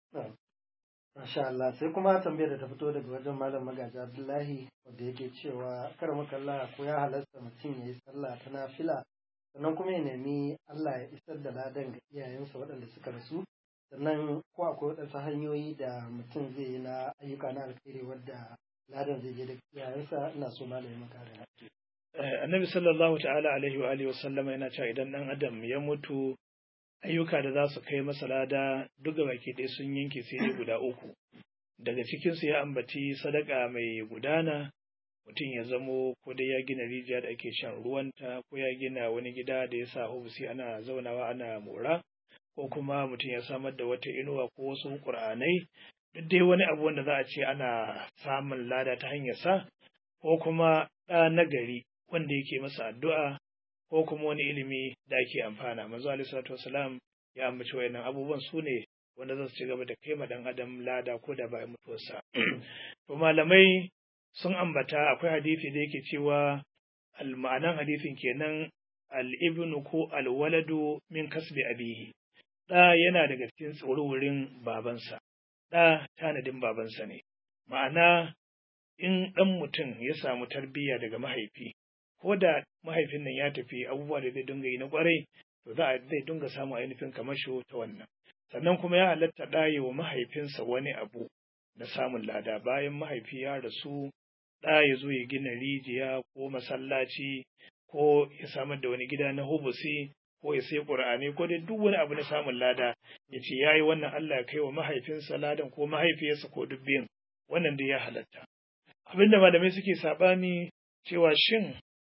Masha Allah sai kuma tambayar da ta fito daga wajen Malam Magaji Abdullahi wanda yake cewa kar makalla ko ya halasta mutum ya yi sallah ta nafila sannan kuma ya nemi Allah ya isar da ladan ga iyayensa waɗanda suka rasu sannan ko akwai waɗansu hanyoyi da mutum zai yi na ayyuka na alkhairi wadda ladan zai je da iyayensa ina so malamin makarin annabi sallallahu ta'ala alaihi wa alihi wa sallama yana cewa idan dan adam ya mutu ayyuka da za su kai masa lada duk da baki ɗaya sun yanke sai dai guda uku daga cikinsu ya ambaci sadaka mai gudana mutum ya zamo ko dai ya gina rijiya da ake shan ruwanta ko ya gina wani gida da ya sa hubusi ana zaunawa ana mora ko kuma mutum ya samar da wata inuwa ko wasu ƙur'anai duk dai wani abu wanda za a ce ana samun lada ta hanyar sa ko kuma ɗa nagari wanda yake masa addu'a ko kuma wani ilimi da ake amfana manzo alaihi salatu wasalam ya ambaci wayannan abubuwan su ne wanda za su ci gaba da kai ma dan adam lada ko da bayan mutuwarsa to malamai sun ambata akwai hadisi da yake cewa al-ma'anan hadisin kenan al-ibnu ko al-waladu min kasbi abihi da yana daga cikin tsorurin babansa da tanadin babansa ne ma'ana in ɗan mutum ya samu tarbiyya daga mahaifi ko da mahaifin nan ya tafi abubuwa da zai dinga yi na kwarai to za a zai dinga samun ainihin kamasho ta wannan sannan kuma ya halatta ɗaye wa mahaifinsa wani abu na samun lada bayan mahaifi ya rasu ɗa ya zo ya gina rijiya ko masallaci ko ya samar da wani gida na hubusi ko ya sai ƙur'ani ko dai duk wani abu na samun lada ya ce ya yi wannan Allah ya kai wa mahaifinsa ladan ko mahaifiyarsa ko duk biyun wannan dai ya halatta abinda malamai suke saɓani cewa shin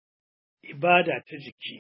ibada ta jiki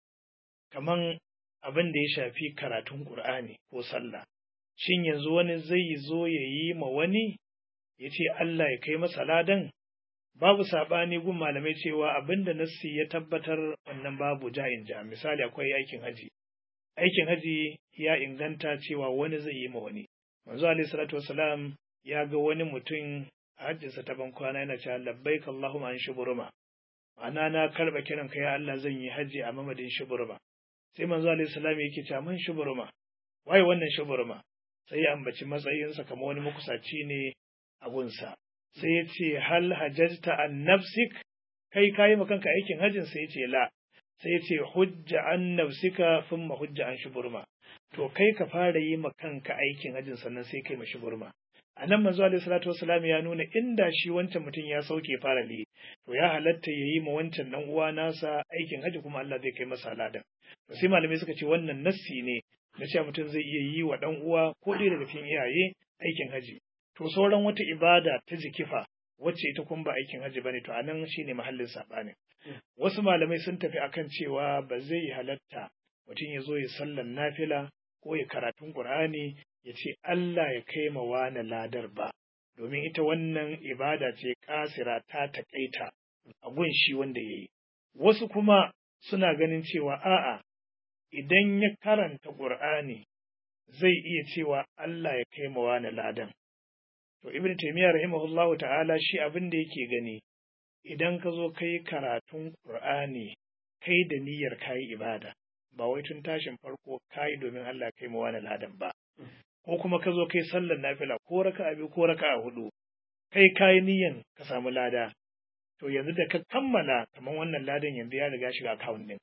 kaman abin da ya shafi karatun Ƙur'ani ko sallah shin yanzu wani zai zo ya yi ma wani ya ce Allah ya kai masa ladan babu saɓani gun malamai cewa abin da nassi ya tabbatar wannan babu ja'in ja misali akwai aikin haji aikin haji ya inganta cewa wani zai yi ma wani manzo alaihi salatu wasalam ya ga wani mutum a hajjinsa ta ban kwana yana cewa labbaik Allahumma an shuburuma ma'ana na karɓa kiran ka ya Allah zan yi hajji a mamadin shuburma sai manzo alaihi salam yake cewa man shuburma waye wannan shuburma sai ya ambaci matsayinsa kamar wani makusaci ne a gunsa sai ya ce hal hajjata an nafsik kai kayi ma kanka aikin hajjin sai ya ce la sai ya ce hujja an nafsika thumma hujja an shuburma to kai ka fara yi ma kanka aikin hajjin sannan sai kai ma shuburma a nan manzo alaihi salatu wasalam ya nuna inda shi wancan mutum ya sauke fara ne to ya halatta ya yi ma wancan dan uwa nasa aikin haji kuma Allah zai kai masa ladan to sai malamai suka ce wannan nassi ne na cewa mutum zai iya yi wa dan uwa ko ɗaya daga cikin iyaye aikin haji to sauran wata ibada ta jikifa wacce ita kuma ba aikin haji bane to anan shine mahallin sabani wasu malamai sun tafi akan cewa ba zai halatta mutum ya zo ya sallan nafila ko ya karatun qur'ani ya ce Allah ya kai ma wani ladar ba, domin ita wannan ibada ce kasira ta taƙaita a gun shi wanda ya yi. Wasu kuma suna ganin cewa a'a, idan ya karanta ƙur'ani zai iya cewa Allah ya kai ma wani ladan. To, Ibn Taymiyyah rahimahullahu ta'ala shi abin da yake gani, idan ka zo kai karatun ƙur'ani kai da niyyar kayi ibada, ba wai tun tashin farko kayi domin Allah kai ma wani ladan ba. ko kuma ka zo kai sallar nafila ko raka biyu ko raka hudu kai kayi niyan ka samu lada to yanzu da ka kammala kamar wannan ladan yanzu ya riga shiga akawun ɗinka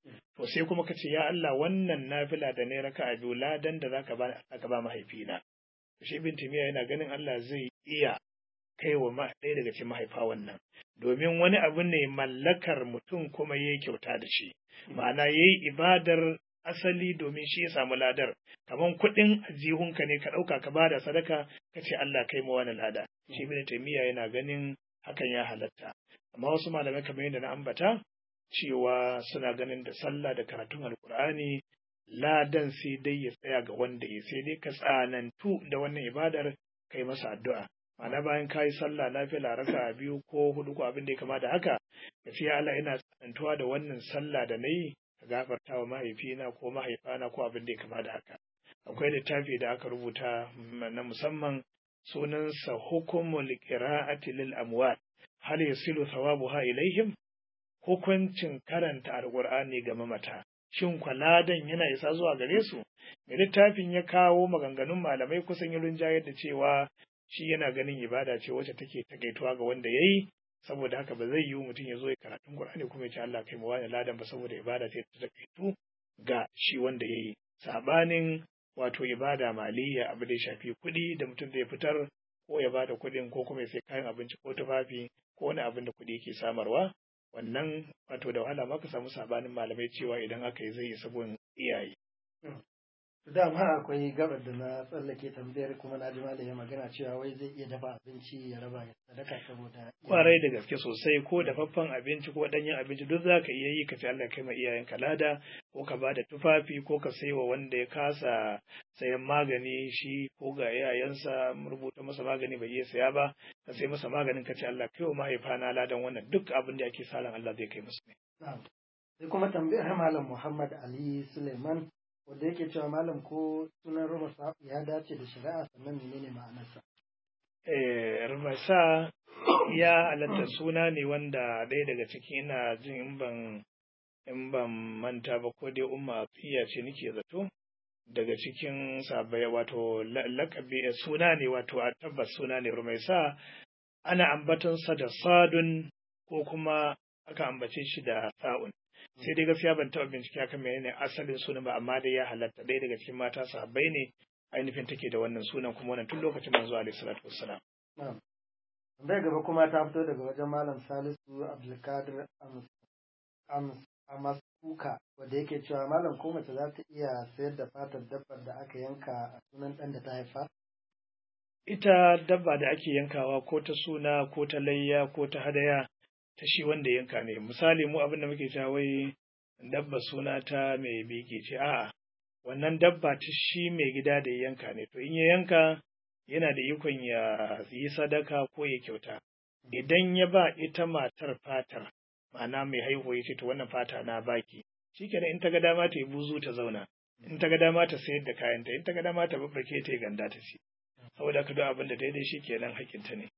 to sai kuma ka ce ya Allah wannan nafila da ne raka a biyu ladan da zaka ba aka ba mahaifina shi ibn timiya yana ganin Allah zai iya kai wa ɗaya daga cikin mahaifa wannan domin wani abu ne mallakar mutum kuma yayi kyauta da shi ma'ana yayi ibadar asali domin shi ya samu ladar kaman kuɗin ajihunka ne ka ɗauka ka bada sadaka ka ce Allah kai ma wani lada shi ibn taymiya yana ganin hakan ya halatta amma wasu malamai kamar yadda na ambata cewa suna ganin da sallah da karatun alkur'ani ladan sai dai ya tsaya ga wanda ya sai dai ka tsanantu da wannan ibadar kai masa addu'a ma'ana bayan ka yi sallah lafiya raka biyu ko hudu ko abin da ya kama da haka ka ce Allah ina tsanantuwa da wannan sallah da na yi ka gafarta wa mahaifina ko mahaifana ko abin da ya kama da haka akwai littafi da aka rubuta na musamman sunansa hukumul qira'ati lil amwat hal yasilu thawabuha ilaihim hukuncin karanta alqur'ani ga mamata shin kwaladan yana isa zuwa gare su mai littafin ya kawo maganganun malamai kusan yi rinjayar da cewa shi yana ganin ibada ce wacce take takaituwa ga wanda yayi saboda haka ba zai yiwu mutum ya zo ya karatun Qur'ani kuma ya ce Allah kai mu wani ladan ba saboda ibada ce ta takaitu ga shi wanda yayi sabanin wato ibada maliyya abu da ya shafi kuɗi da mutum zai fitar ko ya bada kuɗin ko kuma ya sai kayan abinci ko tufafi ko wani abin da kuɗi yake samarwa wannan wato da wahala ma ka samu sabanin malamai cewa idan aka yi zai yi sabon iyaye dama akwai gabar da na tsallake tambayar kuma na ji malami magana cewa wai zai iya dafa abinci ya raba ya sadaka saboda kwarai da gaske sosai ko dafaffen abinci ko danyen abinci duk za ka iya yi ka ce Allah kai ma iyayenka lada ko ka ba da tufafi ko ka sai wa wanda ya kasa sayan magani shi ko ga iyayensa rubuta masa magani bai iya saya ba ka sai masa maganin ka ce Allah kai wa mahaifana ladan wannan duk abin da ake salan Allah zai kai musu ne. Sai kuma tambayar Malam Muhammad Ali Suleiman wanda yake cewa malam ko sunan rumasa ya dace da shari'a sannan menene ma'anarsa eh rumasa ya halatta suna ne wanda ɗaya daga ciki ina jin in ban in ban manta ba ko dai umma atiya ce nake zato daga cikin sabai wato lakabi suna ne wato a tabbas suna ne rumaisa ana ambatonsa da sadun ko kuma aka ambace shi da sa'un sai dai gaskiya ban taɓa bincike akan menene asalin sunan ba amma dai ya halatta ɗaya daga cikin mata sahabbai ne ainihin take da wannan sunan kuma wannan tun lokacin manzo alaihi salatu wassalam Tambayar gaba kuma ta fito daga wajen Malam Salisu Abdulkadir Amaskuka wanda yake cewa Malam ko mace za ta iya sayar da fatar dabbar da aka yanka a sunan ɗan da ta haifa? Ita dabba da ake yankawa ko ta suna ko ta layya ko ta hadaya ta shi wanda yanka ne misali mu abin da muke cewa wai dabba suna ta mai biki ce a'a wannan dabba ta shi mai gida da ya yanka ne to in ya yanka yana da ikon ya yi sadaka ko ya kyauta idan ya ba ita matar fatar ma'ana mai haihuwa ya ce to wannan fata na baki shikenan in ta ga dama ta yi buzu ta zauna in ta ga dama ta sayar da kayanta in ta ga dama ta babbake ta yi ganda ta ci saboda ka duk abin da daidai shi kenan hakinta ne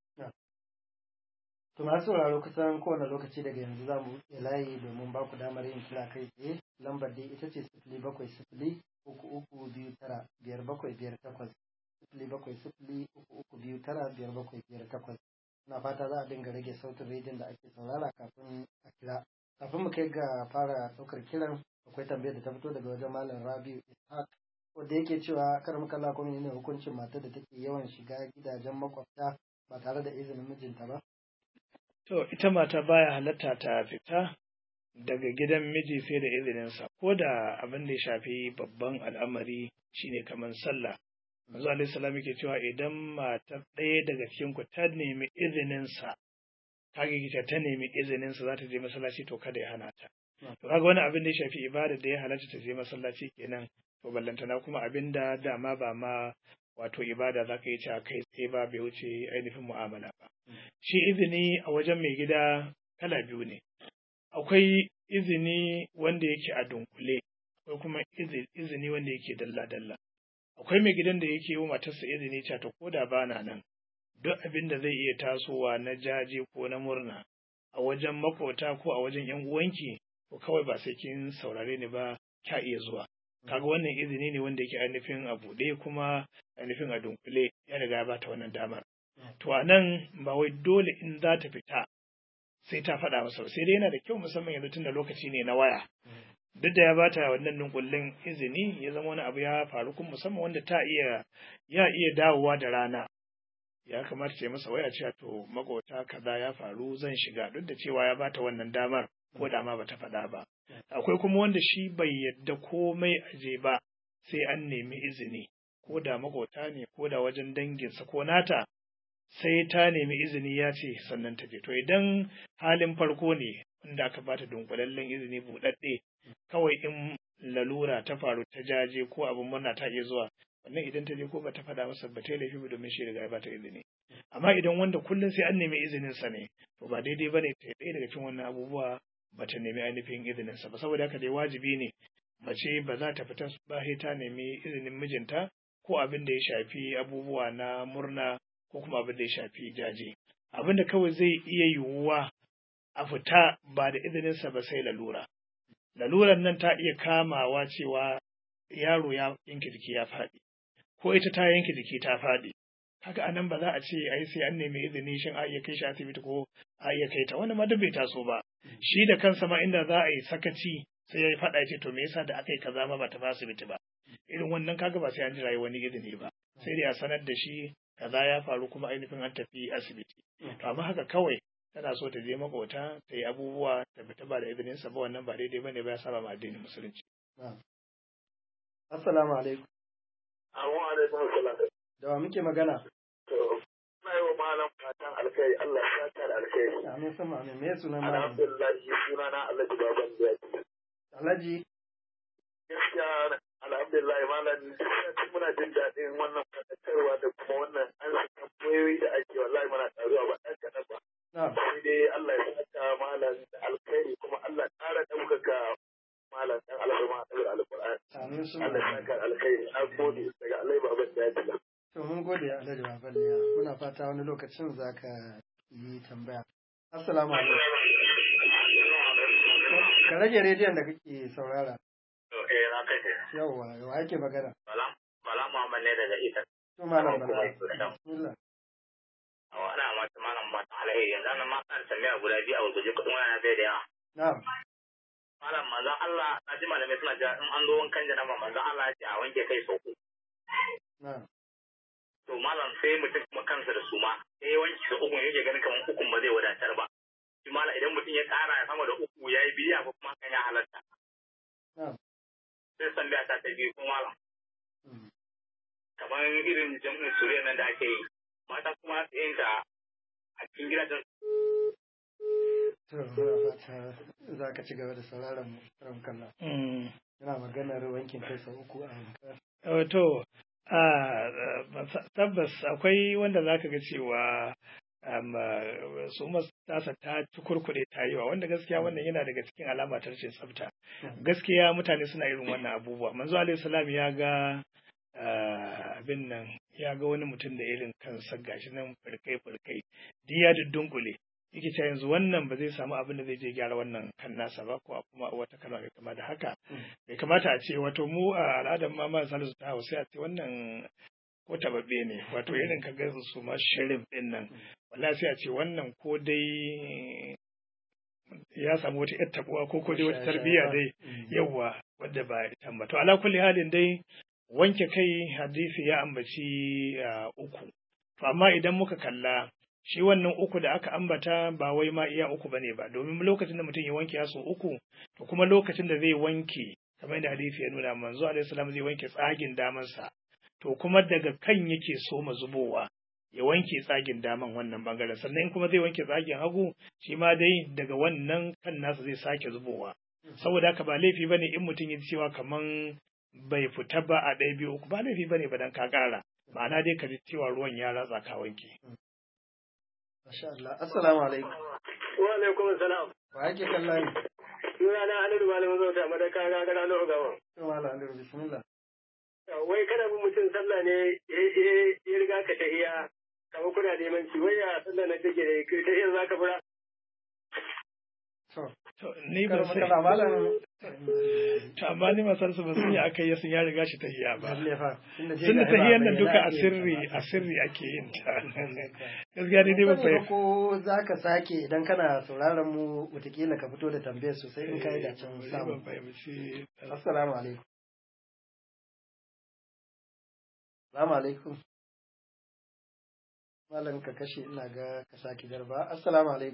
To masu sauraro kusan kowane lokaci daga yanzu za mu buɗe layi domin ba ku damar yin kira kai tsaye lambar dai ita ce sifili bakwai sifili uku uku biyu tara biyar bakwai biyar takwas sifili bakwai sifili uku uku biyu tara biyar bakwai biyar takwas na fata za a dinga rage sautin rediyon da ake saurara kafin a kira kafin mu kai ga fara ɗaukar kiran akwai tambayar da ta fito daga wajen malam rabiu ishaq wanda yake cewa kar muka la kuma ne hukuncin matar da take yawan shiga gidajen makwabta ba tare da izinin mijinta ba To, ita mata baya halatta ta fita daga gidan miji sai da izininsa, ko da abin da ya shafi babban al'amari shine kamar sallah. Manzo Alaihi salam yake cewa idan mata ɗaya daga cikin ku ta nemi izininsa, kage kita ta nemi izininsa za ta je masallaci to kada ya hana ta. To kaga wani abin da ya shafi ibada da ya halatta ta je masallaci kenan, to ballantana kuma abin da dama ba ma wato ibada za ka yi ta kai tsaye ba bai wuce ainihin mu'amala ba. Shi izini a wajen mai gida kala biyu ne. Akwai izini wanda yake a dunkule, akwai kuma izini wanda yake dalla-dalla. Akwai mai gidan da yake yi wa matarsa izini ta ta koda ba na nan, duk abin da zai iya tasowa na jaje ko na murna a wajen makota ko a wajen ‘yan uwanki, ko kawai ba sai kin saurare ni ba, kya iya zuwa. kaga wannan izini ne wanda yake ainihin a buɗe kuma ainihin a dunkule ya riga ya bata wannan damar to a nan ba wai dole in za ta fita sai ta faɗa masa sai dai yana da kyau musamman yanzu tun da lokaci ne na waya duk da ya bata wannan dunkullin izini ya zama wani abu ya faru kuma musamman wanda ta iya ya iya dawowa da rana ya kamata ce masa waya cewa to makota kaza ya faru zan shiga duk da cewa ya bata wannan damar ko da ma bata faɗa ba akwai kuma wanda shi bai yadda komai aje ba sai an nemi izini ko da makota ne ko da wajen danginsa ko nata sai ta nemi izini ya ce sannan ta je to idan halin farko ne wanda aka bata dunkulallen izini buɗaɗɗe kawai in lalura ta faru ta jaje ko abin murna ta iya zuwa wannan idan ta je ko ba ta faɗa masa ba ta yi laifi ba domin shi riga ya bata izini amma idan wanda kullum sai an nemi izinin sa ne to ba daidai ba ne ta ɗaya daga cikin wannan abubuwa ba ta nemi ainihin izinin sa ba saboda haka dai wajibi ne mace ba za ta fita ba sai ta nemi izinin mijinta ko abin da ya shafi abubuwa na murna ko kuma abin da ya shafi jaje abin da kawai zai iya yiwuwa a fita ba da izininsa ba sai lalura laluran nan ta iya kamawa cewa yaro ya yanke jiki ya faɗi ko ita ta yanke jiki ta faɗi haka anan ba za a ce ai sai an nemi izini shin a iya kai shi asibiti ko a iya kai ta wani ma bai taso ba shi da kansa ma inda za a yi sakaci sai ya yi faɗa ya ce to me yasa da aka yi kaza ma ba ta ba asibiti ba irin wannan kaga ba sai an jira wani izini ba sai dai a sanar da shi kaza ya faru kuma ainihin an tafi asibiti to amma haka kawai tana so ta je makota ta yi abubuwa ta fita ba da izinin sa ba wannan ba daidai bane ba ya saba ma addinin musulunci assalamu alaikum Assalamu alaikum assalam da wa muke magana to na yi wa malam fatan alkai Allah ya saka da alkai amin sama amin me sunan malam alhamdulillah sunana Allah baban da alhaji gaskiya alhamdulillah malam muna jin daɗin wannan fadakarwa da kuma wannan an tambayoyi da ake wallahi muna taruwa ba ɗan kaɗan ba na'am sai dai Allah ya saka malam da alkhairi kuma Allah ya ƙara ɗaukaka malam ɗan alfarma a ɗaukar alƙur'ani amin sama Allah ya saka alkhairi na gode daga Allah baban da ya to mun gode alhaji babaliya muna fata wani lokacin za ka yi tambaya assalamu alaikum ka rage rediyon da kake saurara Eh na kai yawwa wa ake magana Bala Bala Muhammad ne daga ita to malam Kuma bala ita da bismillah ana mata malam ba ta alheri yanzu nan ma kan tambaya guda biyu a gurguje kuɗin wani bai da yawa na'am malam manzon Allah na ji malamai suna cewa in an zo wankan janaba manzon Allah ya ce a wanke kai sau uku na'am to malam sai mutum kuma kansa da suma sai ya wanke sau uku yake ganin kamar ukun ba zai wadatar ba shi malam idan mutum ya ƙara ya sama da uku ya yi biya ko kuma kan ya halatta na'am sai tambaya ta ta biyu kuma malam Mm. kamar irin jam'in suriya nan da ake yi mata kuma su yin ta a cikin gidajen to muna fata za ka ci gaba da sauraron mu ran kallon Mm. yana maganar wankin kai sau uku a wanka Wato, a tabbas akwai wanda zaka ga cewa um, uh, su tasa ta kurkuɗe ta yi wa wanda gaskiya wannan yana daga cikin alama ta rashin tsafta. Gaskiya mutane suna irin wannan abubuwa. Manzo alaihi salam ya ga uh, abin nan ya ga wani mutum da irin kansa gashi nan furkai furkai duk ya dunkule yake cewa yanzu wannan ba zai samu abin da zai je gyara wannan kan nasa ba ko kuma wata kalma mai kama da haka bai kamata a ce wato mu a al'adar ma ma salisu ta hausa a ce wannan ko tababbe ne wato irin ka ga su ma shirin din nan wallahi sai a ce wannan ko dai ya samu wata yar tabuwa ko ko dai wata tarbiyya dai yawa wadda ba ita ba to ala kulli halin dai wanke kai hadisi ya ambaci uh, uku to amma idan muka kalla shi wannan uku da aka ambata ba wai ma iya uku bane ba domin lokacin da mutum ya wanke ya so uku to kuma lokacin da zai wanke kamar yadda hadisi ya nuna manzo alaihi salam zai wanke tsagin damansa to kuma daga kan yake so ma zubowa ya wanke tsagin daman wannan bangaren sannan in kuma zai wanke tsagin hagu shi ma dai daga wannan kan nasa zai sake zubowa saboda haka ba laifi bane in mutum ya ji cewa kaman bai fita ba a ɗaya biyu uku ba laifi bane ba dan ka ƙara ma'ana dai ka ji cewa ruwan ya ratsa ka wanke Masha Allah. Assalamu alaikum. wa alaikum salam Wa ake kalla ne? suna na Halilu Malamin Zauta madaka ga gara no gawa To Malam Aliyu bismillah. wai kana bin mutum sallah ne ya riga ka tahiya kamar kuna neman ci wai ya sallah na take da kai tahiyar zaka fura To To, ni ba Kar sai. makala malam To, amma ni masar su ba sun yi aka yi sun ya riga shi tahiya ba. lalle fa tunda je Sun da ga ba tahiyar nan bayyana duka a ake yin sirri, ta ba. a sirri ake yin ta. Gaskiya ni dai ba Ban sani ba fahimta. ko za ka sake idan kana sauraron mu watakila ka fito da tambayar sosai in ka yi da can Ni samu ban fahimci. assalamu alaikum assalamu alaikum malam ka kashe ina ga ka sake garba assalamu alaikum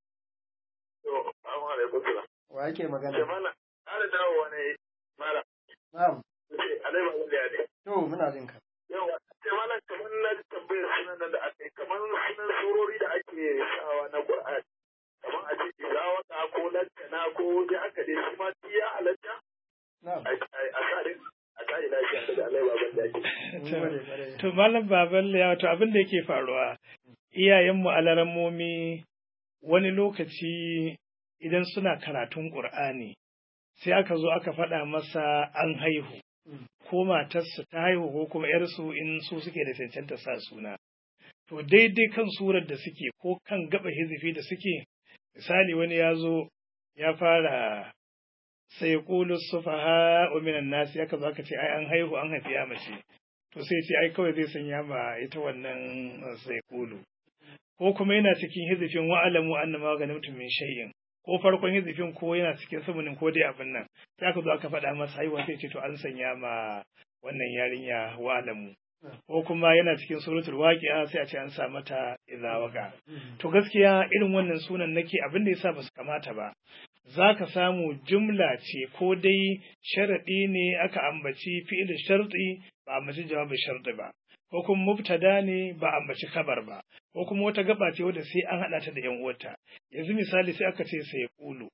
To, assalamu alaikum salam. wa yake magana Jama'a, ƙara dawowa ne mala. na'am Ce, alai ba zan ne. to muna jin ka Yawa, ce malam kamar na ji tambayar sunan nan da aka yi, kamar sunan surori da ake sawa na Qur'ani. Kamar a ce izawaka ko lantana ko dai aka dai shi ma duk ya halatta na'am a a sa dai a sa ina shi da alai ba zan da mun gode kwarai. To malam baban ya to abin da yake faruwa iyayenmu alarammomi wani lokaci idan suna karatun Ƙur'ani sai aka zo aka faɗa masa an haihu Mm. ko matarsa ta haihu ko kuma ‘yarsu in su suke da cancanta sa suna. To daidai kan surar da suke ko kan gaba hizifi da suke misali wani ya zo ya fara sai kulu sufaha minan nasi aka zo aka ce ai an haihu an haifi ya mace to sai ce ai kawai zai sanya ma ita wannan uh, sai kulu ko kuma yana cikin hizifin wa'alamu annama ganimtum min shay'in ko farkon hizifin ko yana cikin sumunin ko dai abin nan sai aka zo aka faɗa masa haihuwa sai ce to an sanya ma wannan yarinya wa'alamu ko kuma yana cikin suratul waqi'a sai a ce an sa mata idza waqa to gaskiya irin wannan sunan nake abin da yasa basu kamata ba za ka samu jumla ce ko dai sharaɗi ne aka ambaci fi'il sharɗi ba ambaci jawabin sharɗi ba ko kuma mubtada ne ba ambaci kabar ba ko kuma wata gaba ce wadda sai an haɗa ta da yan uwarta yanzu misali sai aka ce sai kulu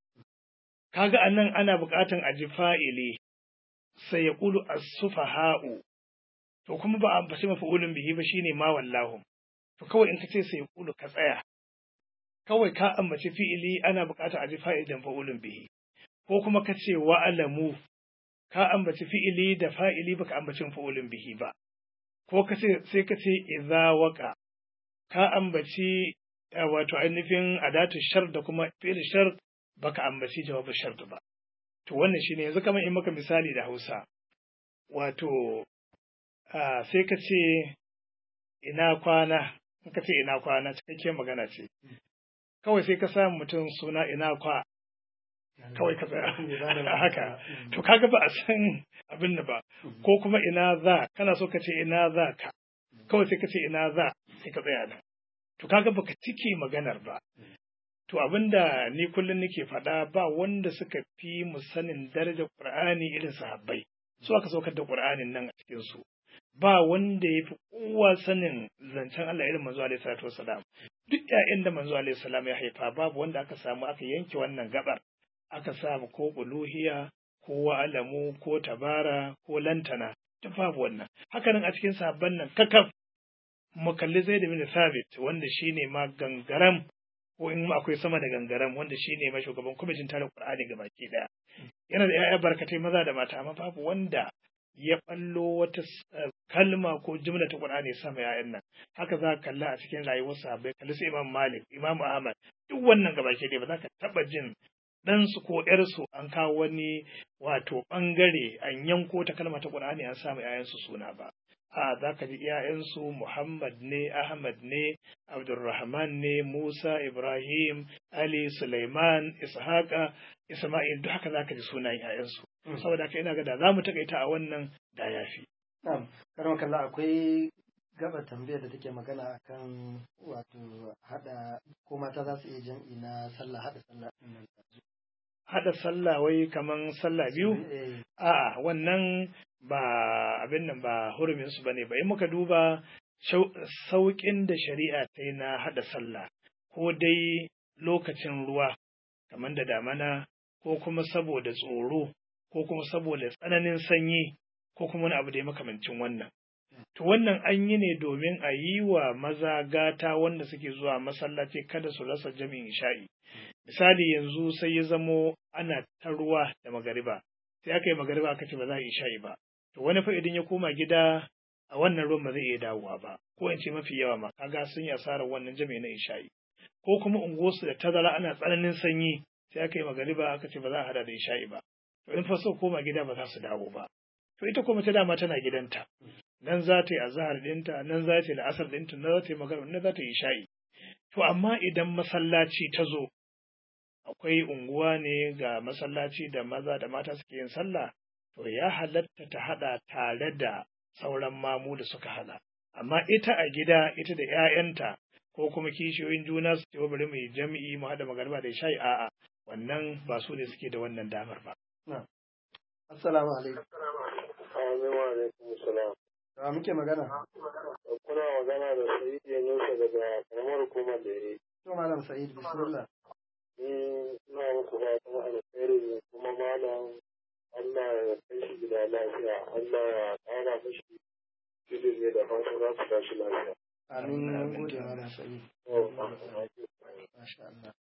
kaga anan ana buƙatan a ji fa'ili sai ya kulu as-sufaha'u to kuma ba a ambaci mafa'ulun bihi ba shine ma wallahu to kawai in ka ce sai kulu ka tsaya kawai ka ambaci fi'ili ana buƙatar a ji fa'idan fa'ulun bihi, ko kuma ka ce wa'alamu, ka ambaci fi'ili da fa'ili baka ambacin fa'ulun bihi ba, ko ka ce sai ka ce iza waka, ka ambaci eh, wato ainihin adatu shar da kuma fi'il shar baka ambaci jawabin shar ba. To wannan shine yanzu kamar in maka misali da Hausa, wato ah, sai ka ce ina kwana, in ka ce ina kwana cikakken magana ce. kawai sai ka sa mutum suna ina kwa kawai ka tsaya haka to kaga ba a san abin da ba ko kuma ina za kana so ka ce ina za ka kawai sai ka ce ina za sai ka tsaya nan to kaga baka cike maganar ba to abinda ni kullum nake faɗa ba wanda suka fi mu sanin darajar Qur'ani irin sahabbai su aka saukar da Qur'anin nan a cikin su ba wanda ya fi kowa sanin zancen Allah irin manzo alaihi salatu wasalam duk ƴaƴan da manzo alaihi salam ya haifa babu wanda aka samu aka yanke wannan gabar aka samu ko uluhiya ko wa'alamu ko tabara ko lantana duk babu wannan hakanan a cikin sahabban nan kakaf mu kalli Zaid bin Thabit wanda shine ma gangaram ko in akwai sama da gangaram wanda shine ma shugaban kwamitin tare Qur'ani gabaki daya yana da ƴaƴa barkatai maza da mata amma babu wanda ya ballo wata kalma ko jumla ta Qur'ani sama yayan nan haka za ka kalla a cikin rayuwar sahabbai kalli su Imam Malik Imam Ahmad duk wannan gabaki ɗaya ba za ka taba jin ɗansu ko ‘yarsu an kawo wani wato ɓangare an yanko ta kalma ta Qur'ani an samu ‘ya'yansu suna ba. A za ka ji ‘ya'yansu Muhammad ne, Ahmad ne, Abdulrahman ne, Musa, Ibrahim, Ali, Sulaiman, Ishaqa, Isma'il duk haka za ka ji sunayen ‘ya'yansu. Saboda haka ina ga da za mu taƙaita a wannan da ya fi. Na'am, karon kalla akwai gaba tambayar da take magana akan wato hada ko mata za su iya jam'i na sallah hada sallah din nan. Haɗa sallah wai kaman sallah biyu? Eh, A'a, wannan ba abin nan ba hurumin su bane ba. In muka duba sauƙin da shari'a ta yi na haɗa sallah, ko dai lokacin ruwa, kamar da damana, ko kuma saboda tsoro, ko kuma saboda tsananin sanyi, ko kuma wani abu da ya makamancin wannan. To wannan an yi ne domin a yi wa maza gata wanda suke zuwa masallaci kada su rasa jami'in isha'i. Misali yanzu sai ya zamo ana ta ruwa da magariba, sai aka yi magariba aka ce ba za a yi isha'i ba. To wani fa idan ya koma gida a wannan ruwan ba zai iya dawowa ba, ko in ce mafi yawa ma kaga sun yi asarar wannan jami'i na isha'i. Ko kuma unguwarsu da tazara ana tsananin sanyi, sai aka yi magariba aka ce ba za a hada da isha'i ba to in fa so koma gida ba za su dawo ba to ita kuma ta dama tana gidanta nan za ta yi azahar ɗinta nan za ta yi la'asar ɗinta nan za ta yi magana nan za ta yi sha'i to amma idan masallaci ta zo akwai unguwa ne ga masallaci da maza da mata suke yin sallah to ya halatta ta haɗa tare da sauran mamu da suka hada amma ita a gida ita da 'ya'yanta ko kuma kishiyoyin juna su ce bari mu yi jami'i mu haɗa magariba da sha'i a'a wannan ba su ne suke da wannan damar ba assalamu alaikum Amin wa alaikum salam. da muke magana Kuna magana da Sayyid Yunusa daga karamar hukumar da ya to malam sa'id bismillah Ni na muku fatan alkhairi ne kuma malam Allah ya kai shi gida lafiya. Allah ya ƙara mashi cikin ne da fatan za su tashi lafiya. amin mun gode malam sa'id Oh, masha Allah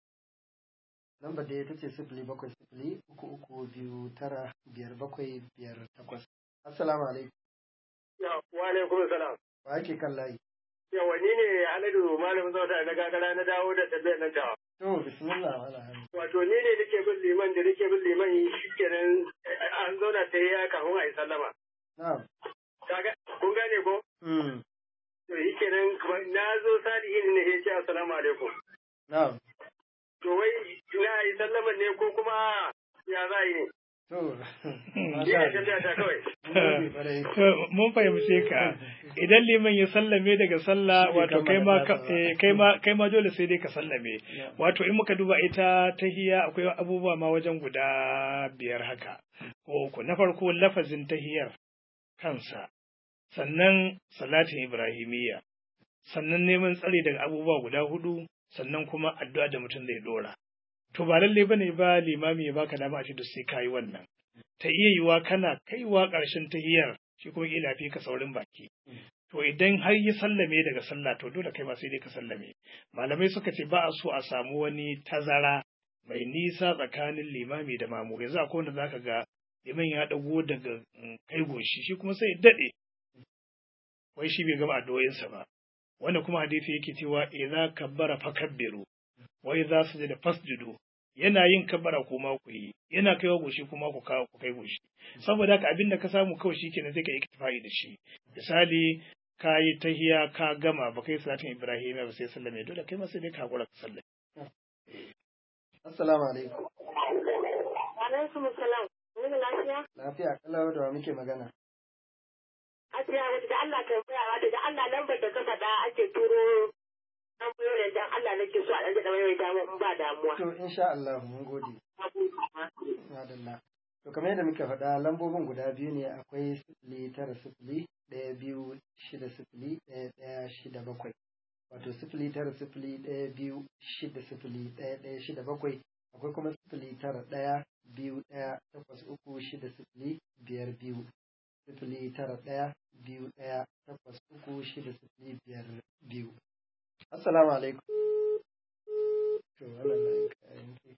lamba da ita ce sifili bakwai sifili uku uku biyu tara biyar bakwai biyar takwas assalamu alaikum Ya, wa alaikum salam. wa ake kan layi Yawa ni ne Haladu malamin zauta na gagara na dawo da tambayar nan tawa. to bismillah wala hannu Wato ni ne nake bin liman da nake bin liman shi kenan an zauna ta yi kafin a yi sallama. na'am Kaga kun gane ko? mm To shi kenan kuma na zo salihin ne ya ce assalamu alaikum. na'am To wai na yi sallama ne ko kuma ya za yi ne? to Ni masha ne tambaya ta kawai. Allah mun gode kwarai. To, mun fahimce ka idan liman ya sallame daga sallah Shi ne wato kai ma kammala ka- eh, kai ma kai ma dole sai dai ka sallame Yeah. wato in muka duba ita tahiya akwai abubuwa ma wajen guda biyar haka ko uku na farko lafazin tahiyar kansa sannan salatin ibrahimiyya sannan neman tsari daga abubuwa guda hudu sannan kuma addu'a da mutum zai dora to ba lalle bane ba limami ya baka dama a ce duk sai kayi wannan ta iya yiwa kana kaiwa ƙarshen tahiyar shi kuma kila fi ka saurin baki to idan har ya sallame daga sallah to dole kai ma sai dai ka sallame malamai suka ce ba a so a samu wani tazara mai nisa tsakanin limami da mamu yanzu akwai wanda zaka ga liman ya dago daga mm, kai goshi shi kuma sai ya dade wai shi bai gama addu'o'insa ba wanda kuma hadisi yake cewa idza kabbara fakabbiru wa idza sujada fasjudu yana yin kabbara kuma ku yi yana kaiwa goshi kuma ku kawo ku kai goshi saboda haka abin da ka samu kawai shi kenan sai ka yi iktifai da shi misali ka yi tahiya ka gama ba kai salatin ibrahim ba sai sallame dole kai ma sai dai ka hakura ka sallame assalamu alaikum Alaikum salam. Mun lafiya? lafiya kalau da wa muke magana Ajiya wata da Allah tambaya wata da Allah lambar da ka faɗa ake turo an biyo da dan Allah nake so a ɗan da mai dama in ba damuwa. to insha Allah mun gode madalla to kamar yadda muka faɗa lambobin guda biyu ne akwai sifili tara sifili ɗaya biyu shida sifili ɗaya ɗaya shida bakwai wato sifili tara sifili ɗaya biyu shida sifili ɗaya ɗaya shida bakwai akwai kuma sifili tara ɗaya biyu ɗaya takwas uku shida sifili biyar biyu sifili tara ɗaya biyu ɗaya takwas uku shida sifili biyar biyu assalamu alaikum to wannan layin kayan ke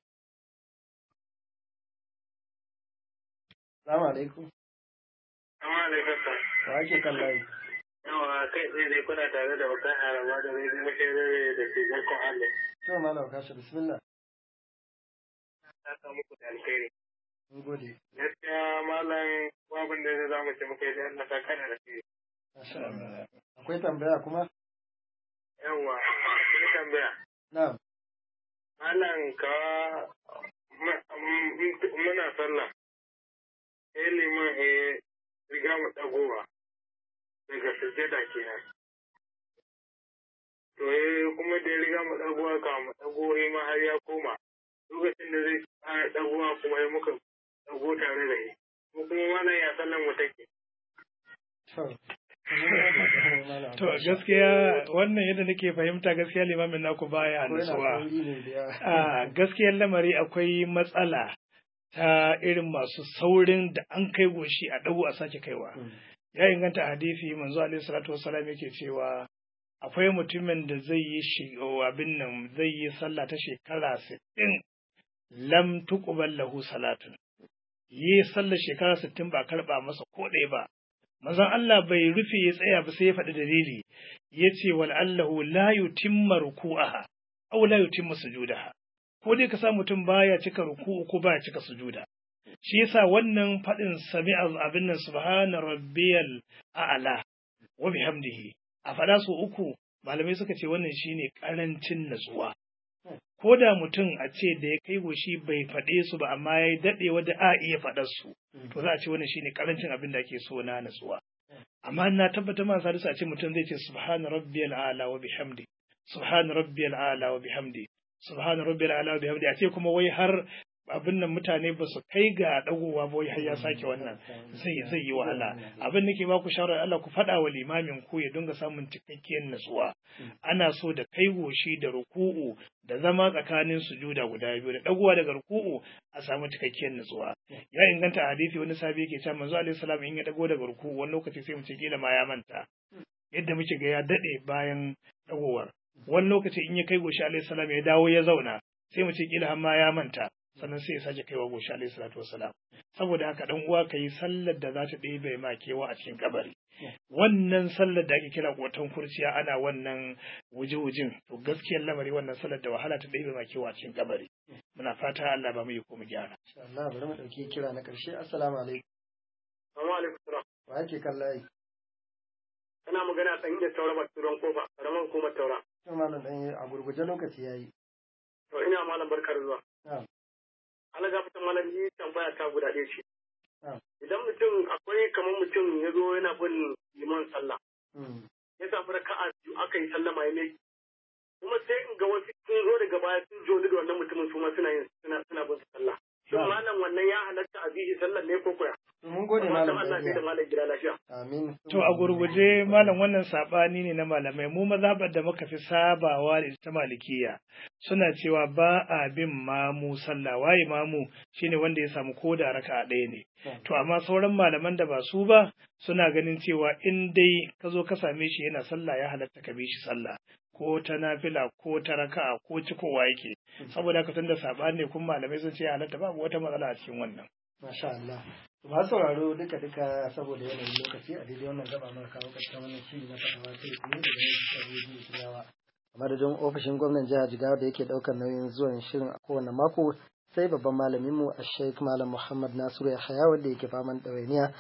Assalamu alaikum. Amma alaikum salam. Wa ake kan layi? Yawa kai tsaye dai kuna tare da bakan harama da zai zama shere da ke zarkon Allah. To malam kashi bismillah. Ta samu muku da alkhairi. Mun gode. Gaskiya malam babin da za mu ce muka yi da Allah ta kana da kai. Masha Allah. Akwai tambaya kuma? Yawa, ni tambaya. Na'am. Malam ka ma- m- m- muna sallah. Sai liman ya riga mu ɗagowa daga sujjada kenan. To eh kuma da ya riga mu ɗagowa ka mu ɗago eh ma har ya koma. Lokacin da zai fara ɗagowa kuma ya muka ɗago tare da shi. Mu kuma malam ya sallan mu take. To. Malam to Kashi. gaskiya wannan yadda nake fahimta gaskiya limamin naku baya Ko yana nutsuwa sauri ne da yawa. a gaskiyar lamari akwai matsala ta irin masu saurin da an kai goshi a dago a sake kaiwa Mm. ya inganta hadisi manzo alaihi salatu wassalam yake cewa akwai mutumin da zai yi shi abin nan zai yi sallah ta shekara 60 lam tuqbal lahu salatun yi sallar shekara 60 ba karba masa ko ɗaya ba manzon Allah bai rufe ya tsaya ba sai ya faɗi dalili yace wal allahu la yutimma ruku'aha aw la yutimma sujudaha ko dai ka sa mutum baya cika ruku'u ko baya cika sujuda shi yasa wannan faɗin sami'a abin nan subhana rabbiyal a'la wa bihamdihi a faɗa su uku malamai suka ce wannan shine karancin natsuwa ko da mutum a ce da ya kai goshi bai faɗe su ba amma ya yi daɗewa da a iya faɗar su to za a ce wannan shine karancin abin da ake so na natsuwa amma na tabbatar ma sadisu a ce mutum zai ce subhana rabbiyal a'la wa bihamdi subhana rabbiyal a'la wa bihamdi subhana rabbiyal a'la wa bihamdi a ce kuma wai har abin nan mutane ba su kai ga dagowa ba wai har ya sake wannan zai zai yi wahala abin nake ba ku shawara Allah ku faɗa wa limamin ku ya dinga samun cikakkiyar natsuwa ana so da kai goshi da ruku'u da zama tsakanin sujuda guda biyu da dagowa daga ruku'u a samu cikakkiyar natsuwa ya inganta a hadisi wani sabi yake cewa manzo alaihi salam in ya dago daga ruku'u wani lokaci sai mu ce kila ma ya manta yadda muke ga ya dade bayan dagowar wani lokaci in ya kai goshi alaihi salam ya dawo ya zauna sai mu ce kila har ma ya manta sannan sai ya sake kaiwa goshi alaihi salatu wassalam saboda haka dan uwa kai sallar da za ta ɗebe ma kewa a cikin kabari wannan sallar da ake kira kotan kurciya ana wannan wuji-wujin to gaskiyar lamari wannan sallar da wahala ta ɗebe ma kewa a cikin kabari muna fata Allah ba mu yi ko mu gyara insha Allah bari mu dauki kira na karshe assalamu alaikum Assalamu alaikum salam. wa yake kallaye Kana magana ɗan da taura ba turan kofa, karaman hukumar taura. to malam dan a gurguje lokaci yayi To ina malam barkar zuwa. na'am Allah ga fitan malam ni tambaya ta guda ɗaya ce. na'am Idan mutum akwai kamar mutum ya zo yana bin liman sallah. mm, Ya samu raka'a biyu aka yi sallama ya mai. Kuma sai in ga wasu sun zo daga baya sun joni da wannan mutumin su ma suna yin suna suna bin sallah. Shin Na'am. malam wannan ya halatta a bihi sallar ne ko koya? to mun gode Amma malam Allah sai da dan malam gida lafiya. amin To a gurguje malam wannan sabani ne na malamai mu mazhabar da muka fi sabawa da ita ta malikiya suna cewa ba a bin mamu sallah waye mamu shine wanda ya samu koda raka ɗaya ne to amma sauran malaman da ba su ba suna ganin cewa in dai ka zo ka same shi yana sallah ya halatta ka bi shi sallah ko ta nafila ko ta raka'a ko cikowa yake saboda haka tunda sabani ne kuma malamai sun ce ya halatta babu wata matsala a cikin wannan Masha Allah. Masu sauraro duka duka saboda yanayin lokaci a daidai wannan gaba mara kawo ƙarshen wannan shiri na fadawa kai tsaye daga nan cikin rediyo Jigawa. A madadin ofishin gwamnan jihar Jigawa da yake ɗaukar nauyin zuwan shirin a kowane mako sai babban malaminmu a Sheikh Malam Muhammad Nasiru Yahaya wanda yake faman ɗawainiya.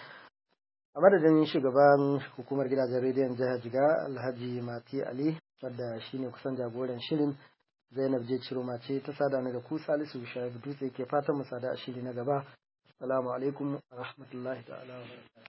A madadin shugaban hukumar gidajen rediyon jihar Jigawa Alhaji Mati Ali wadda shine kusan jagoran shirin Zainab je Ciroma ce ta sada ni da ku Salisu Shaibu Dutse ke fatan mu sada a shiri na gaba. Assalamu alaikum wa rahmatullahi ta'ala wa barakatuh.